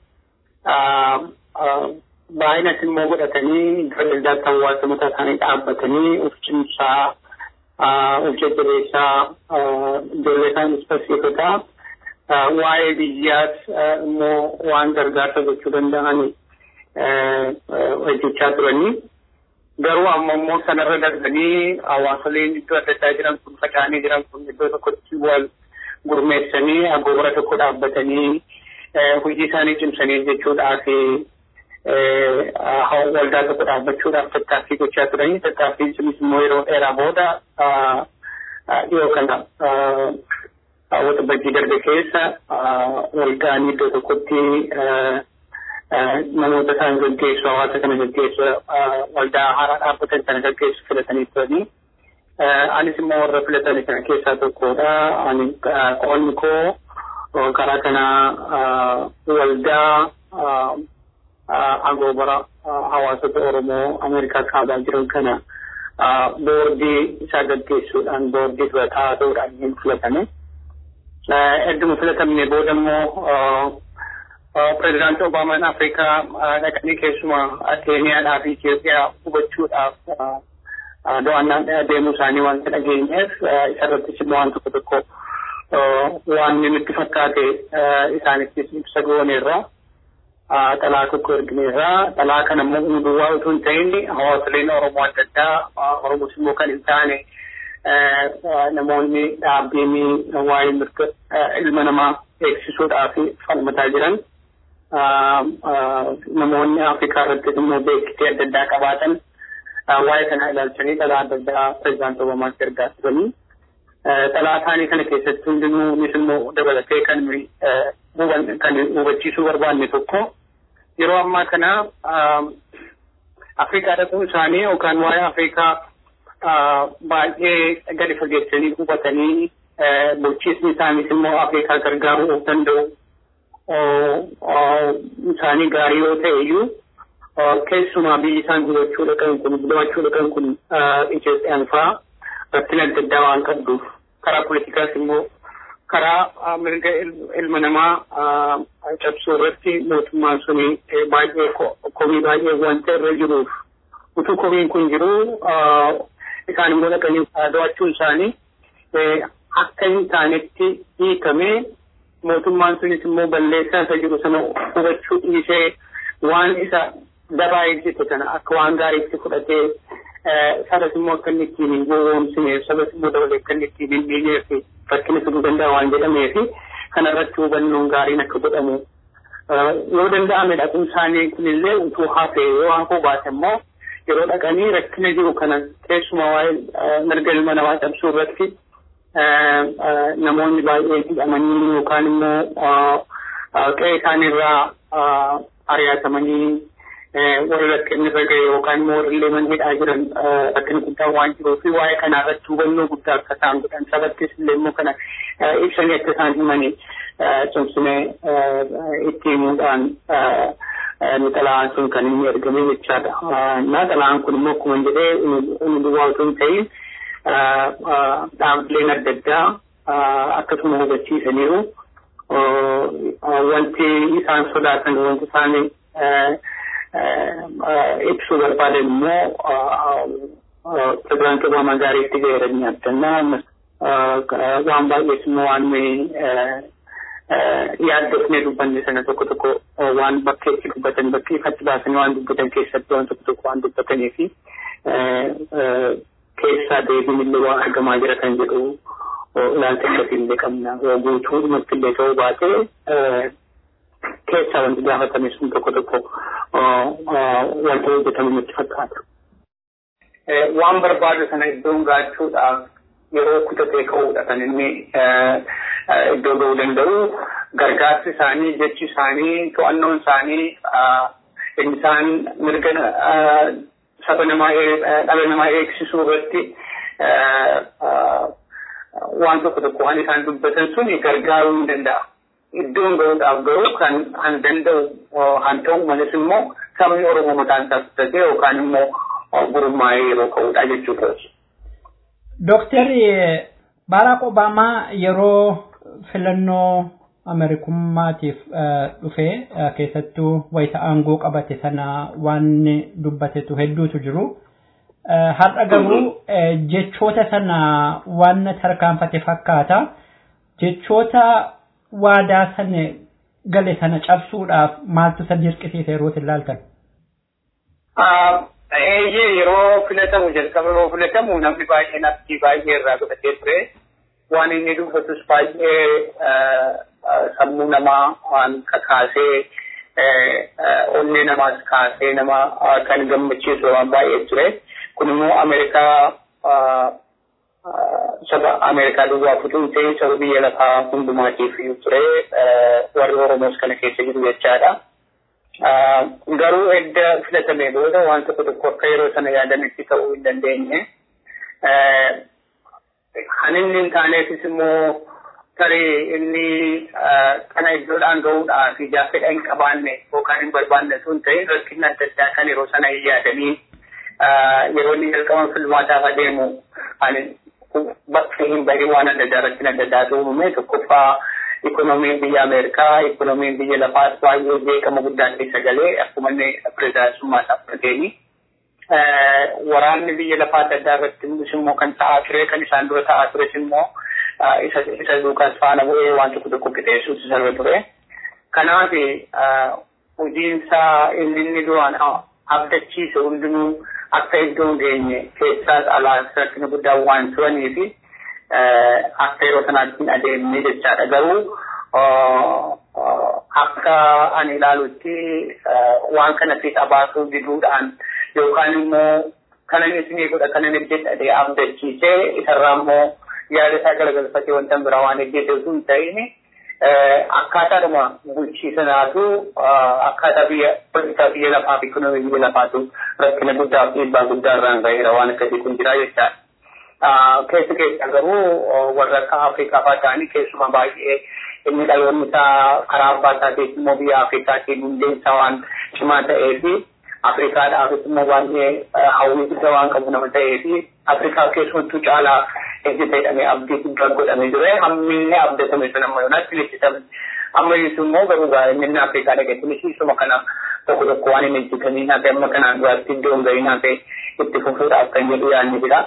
baay'inas immoo godhatanii pireezidaantii hawaasa mataa isaanii dhaabbatanii of cimsaa of jajjabeessaa ijoollee isaaniis barsiisotaa waa'ee biyyaas immoo waan gargaarsa gochuu danda'an hojjechaa turanii garuu amma immoo sanarra darbanii hawaasoleen iddoo adda addaa jiran kun faca'anii jiran kun iddoo tokkotti wal gurmeessanii agoora tokko dhaabbatanii hojii isaanii cimsanii jechuudhaaf waldaa tokko dhaabbachuudhaaf tattaaffii gochaa turanii tattaaffii sunis immoo yeroo dheeraa booda dhiyoo kana wata bajjii darbe keessa walgaanii iddoo tokkotti namoota isaan gaggeessu hawaasa kana gaggeessu waldaa haaraa dhaabbatan sana gaggeessu filatanii turanii. Anis immoo warra filatanii kana keessaa tokkodha. Ani qoonni koo karaa kana waldaa agoobara hawaasota Oromoo Ameerikaa kaabaa jiran kana boordii isaa gaggeessuudhaan boordii dura taa'uudhaan hin filatame. Edduma filatamne booda immoo pireezidaantii Obaamaan Afrikaa dhaqanii keessumaa Keeniyaadhaa fi Itoophiyaa hubachuudhaaf do'annaan deemuu isaanii wanta dhageenyeef isarrattis immoo waan tokko tokko waan nutti fakkaate isaanittis ibsa gooneerra. Xalaa tokko ergineerra. Xalaa kana immoo hundumaa utuu hin ta'in hawaasoleen Oromoo adda addaa Oromoos immoo kan hin taane namoonni dhaabbiin waa'ee mirga ilma namaa eegsisuudhaaf falmataa jiran namoonni Afrikaa irratti immoo beeksisee adda addaa qabaatan waa'ee kana ilaalchanii xalaa adda addaa pireezidaantii Obamaatti ergaa turanii. Xalaa isaanii kana keessatti hundinuu innis immoo dabalatee kan kan hubachiisuu barbaanne tokko yeroo ammaa kana Afrikaa dhaquun isaanii yookaan waa'ee Afrikaa baay'ee gadi fageessanii hubatanii bulchiisni isaaniis immoo Afrikaa gargaaruu of danda'u isaanii gaarii yoo ta'e iyyuu keessumaa biyyi isaan gubachuu dhaqan kun gubachuu dhaqan kun Itoophiyaan fa'aa rakkina adda addaa waan qabduuf karaa politikaas immoo karaa mirga ilma namaa cabsuu irratti mootummaan suni baay'ee komii baay'ee wanta irra jiruuf utuu komiin kun jiru isaan immoo dhaqanii do'achuun isaanii akka hin taanetti hiikamee mootummaan sunis immoo balleessaa isa jiru sana hubachuu dhiisee waan isa dabaa eegsite kana akka waan gaariitti fudhatee sabas immoo akka inni ittiin hin gowwoomsineef sabas immoo dabalee akka inni ittiin hin miineef rakkina fiduu danda'a waan jedhameef kana irratti hubannoon gaariin akka godhamu yoo danda'ame dhaquun isaanii kunillee utuu hafe yoo hafuu baate immoo yeroo dhaqanii rakkina jiru kana keessumaa waa'ee mirga ilma namaa cabsuu irratti namoonni baay'ee hidhamanii yookaan immoo qe'ee isaaniirraa ari'atamanii warri rakkinni irra ga'e yookaan immoo warri illee hidhaa jiran rakkinni guddaan waan jiruuf waa'ee kanaa irratti hubannoo guddaa akka isaan godhan sabattis illee immoo kana ibsanii akka isaan himanii cimsinee itti himuudhaan xalayaan sun kan inni ergame jechaadha. Na xalayaan kun immoo akkuma jedhee inni duwwaa otoo hin ta'in dhaabbileen adda addaa akkasuma hubachiisaniiru. Wanti isaan sodaatan wanti isaan ibsuu barbaadan immoo pirezidaantii Obaamaa gaariitti gaheeranii abdannaa waan baay'ees immoo waan yaaddofnee dubbanne sana tokko tokko waan bakkeetti dubbatan bakkee ifatti baasanii waan dubbatan keessatti waan tokko tokko waan dubbatanii fi keessaa deebiin illee waan argamaa jira kan jedhu ilaalcha akkasii illee qabna guutuu dhumatti illee ta'uu baatee keessaa wanti gaafatame sun tokko tokko wanta hojjetamu nutti fakkaata. Waan barbaadu sana iddoon gaachuudhaaf yeroo kutatee ka'uudha kan inni iddoo ga'uu danda'u gargaarsi isaanii jechi isaanii to'annoon isaanii inni isaan mirga saba namaa dhala namaa eegsisuu irratti waan tokko tokko waan isaan dubbatan sun gargaaruu hin danda'a. Iddoon ga'uudhaaf garuu kan han danda'u han ta'u malas immoo sabni Oromoo mataan isaa kutatee yookaan immoo gurmaa'ee yeroo ka'uudha jechuudha. Dooktarri Baaraak Obaamaa yeroo filannoo Ameerikummaatiif dhufe keessattuu wayita aangoo qabate sana waan dubbatetu hedduutu jiru. Har'a garuu jechoota sana waan tarkaanfate fakkaata. Jechoota waadaa sana gale sana cabsuudhaaf maaltu isa dirqisiise yeroo ilaaltan? Eeyyee yeroo filatamu jalqaba yeroo filatamu namni baay'een abdii baay'ee irraa godhatee ture. Waan inni dubbatus baay'ee sammuu namaa waan kakaasee onnee namaas kaasee nama kan gammachiisu waan baay'ee ture. Kun immoo Ameerikaa saba Ameerikaa duwwaa futuu ta'e saba biyya lafaa hundumaatiif ture warri Oromoos kana keessa jiru jechaadha. garuu edda filatame booda waan tokko tokko akka yeroo sana yaadanitti ta'uu hin dandeenye. Kan inni hin taaneefis immoo tarii inni kana iddoodhaan gahuudhaaf ijaa fedha hin qabaanne yookaan hin barbaanne sun ta'e rakkinni adda addaa kan yeroo sana hin yaadanii yeroo inni jalqaban filmaataaf adeemu ani bakka hin bahin waan adda addaa rakkin adda addaatu uumame tokkoffaa ikonomiin biyya Ameerikaa, ikonomiin biyya lafaas baay'ee beekama guddaan keessa galee akkuma inni pirezidaantummaa isaa fudhateeni. Waraanni biyya lafaa adda addaa irratti immoo kan ta'aa ture kan isaan dura ta'aa tures immoo isa isa duukaas faana bu'ee waan tokko tokko qixeessuutu sarara ture. Kanaaf hojiinsaa inni inni duraan abdachiise hundinuu akka iddoon geenye keessaas alaas rakkina guddaa waan turanii fi akka yeroo sanaatti hin adeemne jechaadha. Garuu akka ani ilaalutti waan kana fiixa baasuu diduudhaan yookaan immoo kana inni isinii godha kana inni jedhadhee abdachiisee isarraa immoo yaada isaa garagalfatee wanta biraa waan hojjete osoo hin ta'in akkaataadhuma bulchiisanaatu akkaataa biyya politikaa biyya lafaa fi ikonoomii biyya lafaatu rakkina guddaa fi dhiibbaa guddaa irraan ga'eera waan akkasii kun jira jechaadha. keessa keessa garuu warra akka Afrikaa fa'aa ta'anii keessumaa baay'ee inni dhaloonni isaa karaa abbaa isaatiin immoo biyya Afrikaatiin hundeen isaa waan cimaa ta'ee fi Afrikaadhaafis immoo baay'ee hawwii guddaa waan qabu nama ta'ee fi Afrikaa keessumattuu caalaa ejjeta jedhamee abdii guddaa godhamee ture hammillee abdatame sun amma yoonaatti leessitame amma yesu immoo garuu inni Afrikaa dhaqetti mishiisuma kana tokko tokko waan hin ejjetanii hafe amma kanaan duraatti iddoo hin gahin hafe itti fufuudhaaf kan jedhu yaadni jira.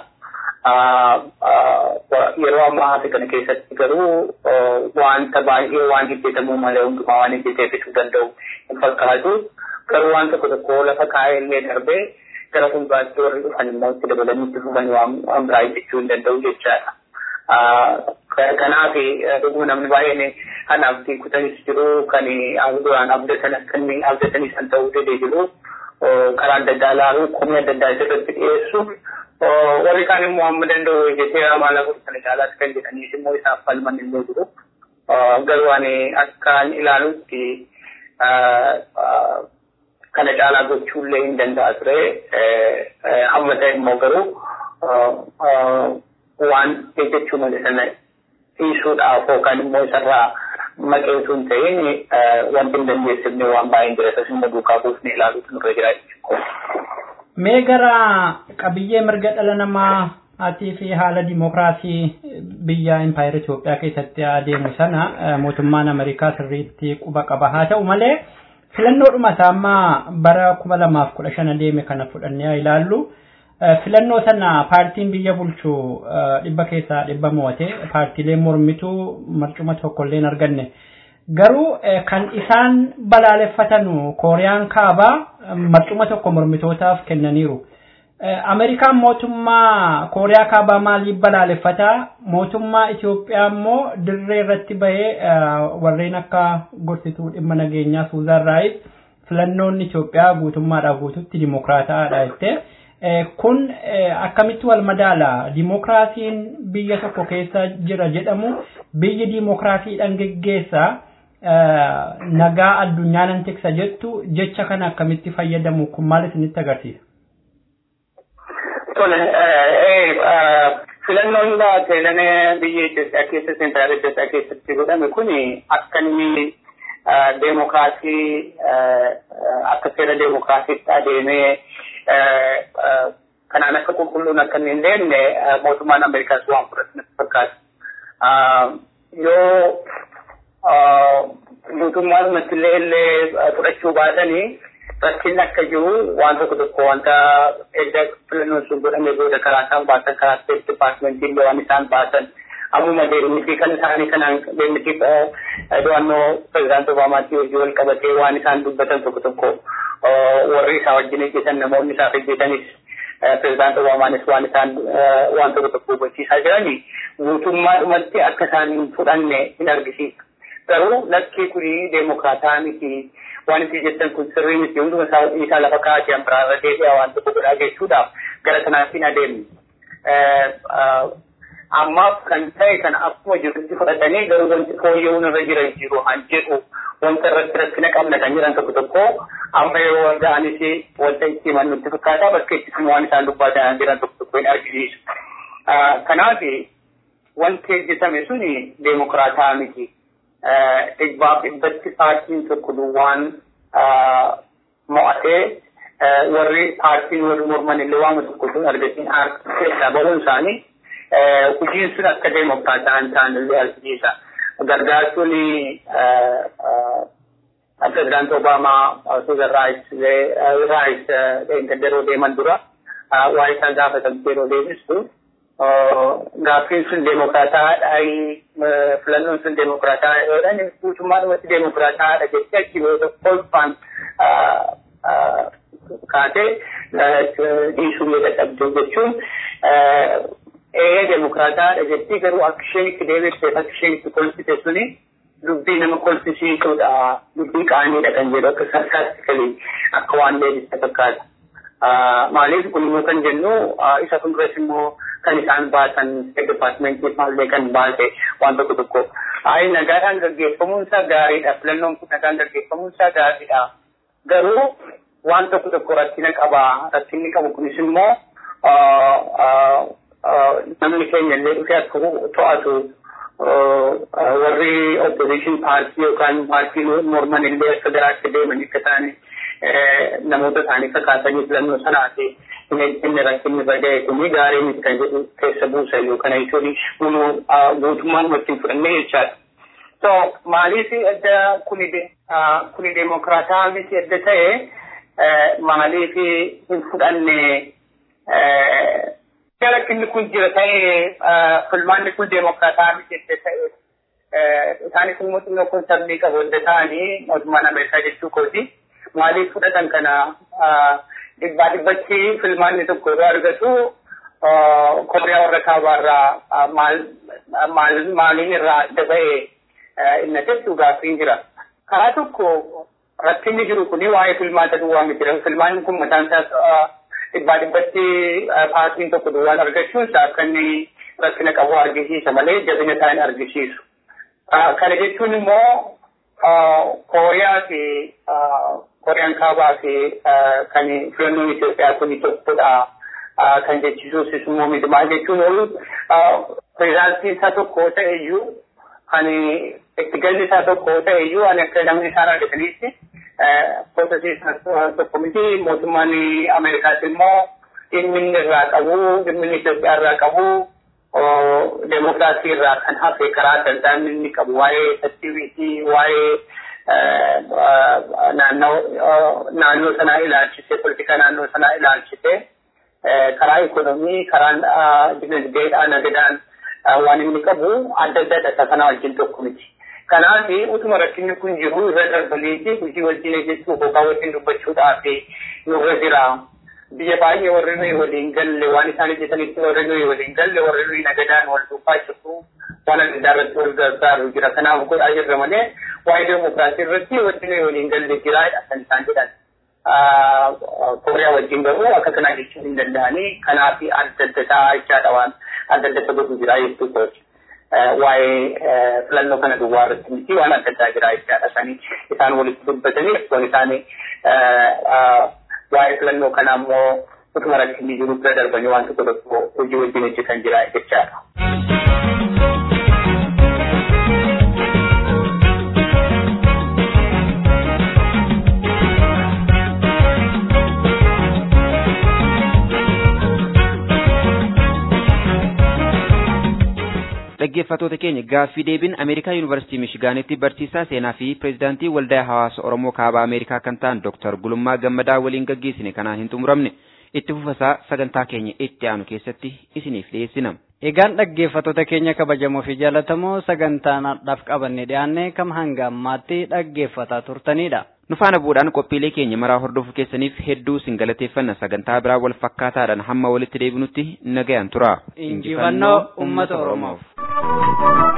yeroo ammaa hafe kana keessatti garuu wanta baay'ee waan hojjetamuu malee hundumaa waan hojjeteefisuu danda'u hin fakkaatu. Garuu waan tokko tokko lafa kaa'ee illee darbee gara fuulduraatti warri dhufan immoo itti dabalanii itti fufan waan biraa hojjechuu hin danda'u jechaadha. Kanaaf dhuguma namni baay'een kan abdii kutanis jiru kan duraan abdatan kan abdatanis kan ta'uu danda'e jiru karaa adda addaa ilaaluu komii adda addaa irratti dhiyeessu warri kaan immoo amma danda'u jettee maala kana caalaatti kan jedhaniif immoo isaaf falman illee jiru. Garuu ani akkaan ilaalutti kana caalaa gochuullee hin danda'a ture. Amma ta'e immoo garuu waan jechuu malee sana dhiisuudhaaf yookaan immoo isarraa maqeetu hin ta'in wanti hin dandeessifne waan baay'een jira isas immoo duukaa buufne ilaaluutu nurra jira jechuudha. Mee gara qabiyyee mirga dhala namaa atii fi haala dimookiraasii biyya impaayera Itoophiyaa keessatti adeemu sana mootummaan Ameerikaa sirriitti quba qaba. Haa ta'u malee filannoodhuma isaa amma bara kuma lamaaf kudha shan adeeme kana fudhannee ilaallu. Filannoo sana paartiin biyya bulchu dhibba keessaa dhibba mo'ate paartiileen mormituu marcuma tokkollee hin arganne. Garuu kan isaan balaaleffatanu kooriyaan kaabaa marcuma tokko mormitootaaf kennaniiru. Ameerikaan mootummaa kooriyaa kaabaa maaliif balaaleffataa? Mootummaa Itoophiyaa immoo dirree irratti bahee warreen akka gorsituu dhimma nageenyaa Suuzaan Raayis filannoon Itoophiyaa guutummaadhaa guututti dimookiraataadha jettee. Kun akkamitti wal madaala? Dimookiraasiin biyya tokko keessa jira jedhamu biyyi dimookiraasiidhaan geggeessa nagaa addunyaa nan tiksa jettu jecha kana akkamitti fayyadamu kun maal isinitti agarsiisa? Tole, filannoon seenaa biyya Itoophiyaa keessa seentiraala Itoophiyaa keessatti godhame kun akka inni deemokiraasii akka seera deemokiraasiitti adeemee kanaan akka qulqulluun akka hin deemne mootummaan Ameerikaas waan fudhatu natti fakkaata. Yoo mootummaan illee illee fudhachuu baatanii rakkinni akka jiru waan tokko tokko wanta edda filannoon sun godhame booda karaa isaan baasan karaa steet dipaartimentii illee waan isaan baasan ammuma deemnitii kan isaanii kanaan deemnitii do'annoo pirezidaanti Obaamaatii hojii wal qabatee waan isaan dubbatan tokko tokko warri isaa wajjin hojjetan namoonni isaaf hojjetanis pirezidaanti Obaamaanis waan isaan waan tokko tokko hubachiisaa jirani guutummaadhumatti akka isaan hin fudhanne hin argisiisa. Garuu lakkii kuni deemokraataa miti waan itti jettan kun sirrii miti hunduma isaa lafa kaa'atee biraarra deebi'aa waan tokko godhaa jechuudhaaf gara kanaatti hin adeemne. Ammaaf kan ta'e kana akkuma jirutti fudhatanii garuu wanti fooyya'uun irra jiran jiru han jedhu wanta irratti rakkina qabna kan jiran tokko tokko amma yeroo ga'anis wanta itti himan nutti fakkaata bakka itti waan isaan dubbatan jiran tokko tokko hin argisiisu. Kanaaf wanti hojjetame suni deemokraataa miti. dhibbaaf dhibbatti paartiin tokko duwwaan mo'atee warri paartiin warri morman illee waan tokko sun argatiin keessaa bahuun isaanii hojiin sun akka deemokraataa hin taane illee argisiisa. Gargaartuun pirezidaanti Obaamaa Suuzan Raayis Raayis yeroo deeman dura waa isaan gaafatamte yeroo deebistu gaaffiin sun deemokraataadha filannoon sun deemokraataadha yoodhaan guutummaadhumatti deemokraataadha jettee achi booda kolfaan kaatee dhiisuu yoo dadhabde jechuun ee deemokraataadha jettee garuu akka isheen itti deebifteef akka isheen itti kolfite suni dubbii nama kolfisiisuudha dubbii qaaniidha kan jedhu akka sarkaastikalii akka waan deebiste fakkaata. Maaliif kun immoo kan jennu isa fuulduras immoo kan isaan baasan departmentii maallee kan baase waan tokko tokko. Ayi nagaadhaan gaggeeffamuun isaa gaariidha. Filannoon kun nagaan gaggeeffamuun isaa gaariidha. Garuu waan tokko tokko rakkina qaba. Rakkinni qabu kunis immoo namni keenya illee dhufee akka to'atu warri opposition paartii yookaan paartii morman illee akka garaatti deeman akka ta'ani namoota isaanii fakkaatanii filannoo sanaati. inni rakkinni baga'e kuni gaarii miti kan jedhu keessa buusa iyyuu kana jechuun kunu guutummaan wajjin fudhannee jechaadha. So maaliif adda kuni kuni deemokraataa miti adda ta'e maaliif hin fudhanne rakkinni kun jira ta'e filmaanni kun deemokraataa miti adda ta'e isaanis immoo xinnoo kun sabni qabu adda ta'anii mootummaan Ameerikaa jechuu kooti maaliif fudhatan kana dhibbaa dhibbatti filmaanni tokko yeroo argatu kooriyaa warra kaabaarraa maal maaliin irraa adda ba'e inna jettu gaaffiin jira. Karaa tokko rakkinni jiru kuni waa'ee filmaata duwwaa miti. Filmaanni kun mataan isaa dhibbaa dhibbatti paartiin tokko duwwaan argachuun isaa akka inni rakkina qabu argisiisa malee jabina isaa hin argisiisu. Kana jechuun immoo kooriyaa fi Koriyaan kaabaa fi kan filannoon Itoophiyaa kun tokkodha kan jechisuusis immoo miidhumaa jechuun oolu pirezidaantii isaa tokko ta'eyyuu kan itti galli isaa tokko ta'eyyuu ani akka namni isaan argatanitti poosasii tokko miti mootummaan Ameerikaas immoo dhimmi inni irraa qabu dhimmi inni Itoophiyaa irraa qabu deemokiraasii irraa kan hafe karaa adda addaa inni qabu waa'ee tartiibii waa'ee naannoo sanaa ilaalchise politika naannoo sanaa ilaalchise karaa ikonomii karaa dinagdeedhaan nagadaan waan inni qabu adda adda isa kana wajjin tokko miti. Kanaaf utuma rakkinni kun jiru irra darbanii hojii wajjin jechuun boqaa wajjin dubbachuudhaaf nurra jira. Biyya baay'ee warri nuyi waliin galle waan isaan hojjetanitti warri nuyi waliin galle warri nuyi nagadaan wal duukaa jiru waan adda addaa irratti wal gargaaru jira. Kanaaf godhaa jirra malee waa'ee deemokiraasii irratti wanti nuyi waliin galle jira kan isaan jedhan. Kooriyaa wajjin garuu akka kanaa jechuun hin danda'anii kanaaf adda adda ta'aa jechaadha waan adda adda godhu jira jechuudha. Waa'ee filannoo kana duwwaa irratti miti waan adda addaa jira jechaadha. Isaan isaan walitti dubbatanii waan isaanii waa'ee filannoo kanaa immoo utuma rakkinni jiru bira darbanii waan tokko tokko hojii wajjin hojjetan jira jechaadha. dhaggeeffatoota keenya gaaffii deebiin ameerikaa yuunivarsiitii mishigaanitti barsiisaa seenaa fi pireezidaantii waldaa hawaasa oromoo kaabaa ameerikaa kan ta'an dooktar gulummaa gammadaa waliin gaggeessine kanaan hin xumuramne itti fufasaa sagantaa keenya itti aanu keessatti isiniif dhiyeessina. Egaan dhaggeeffatoota keenya kabajamoo fi jaallatamoo sagantaa naadhaaf qabanne dhiyaanne kam hanga ammaatti dhaggeeffataa turtanidha. Nu faana bu'uudhaan qophiilee keenya maraa hordofuu keessaniif hedduu sin galateeffanna sagantaa biraa wal fakkaataadhaan hamma walitti deebinutti nagayaan tura. Injifannoo uummata Oromoof.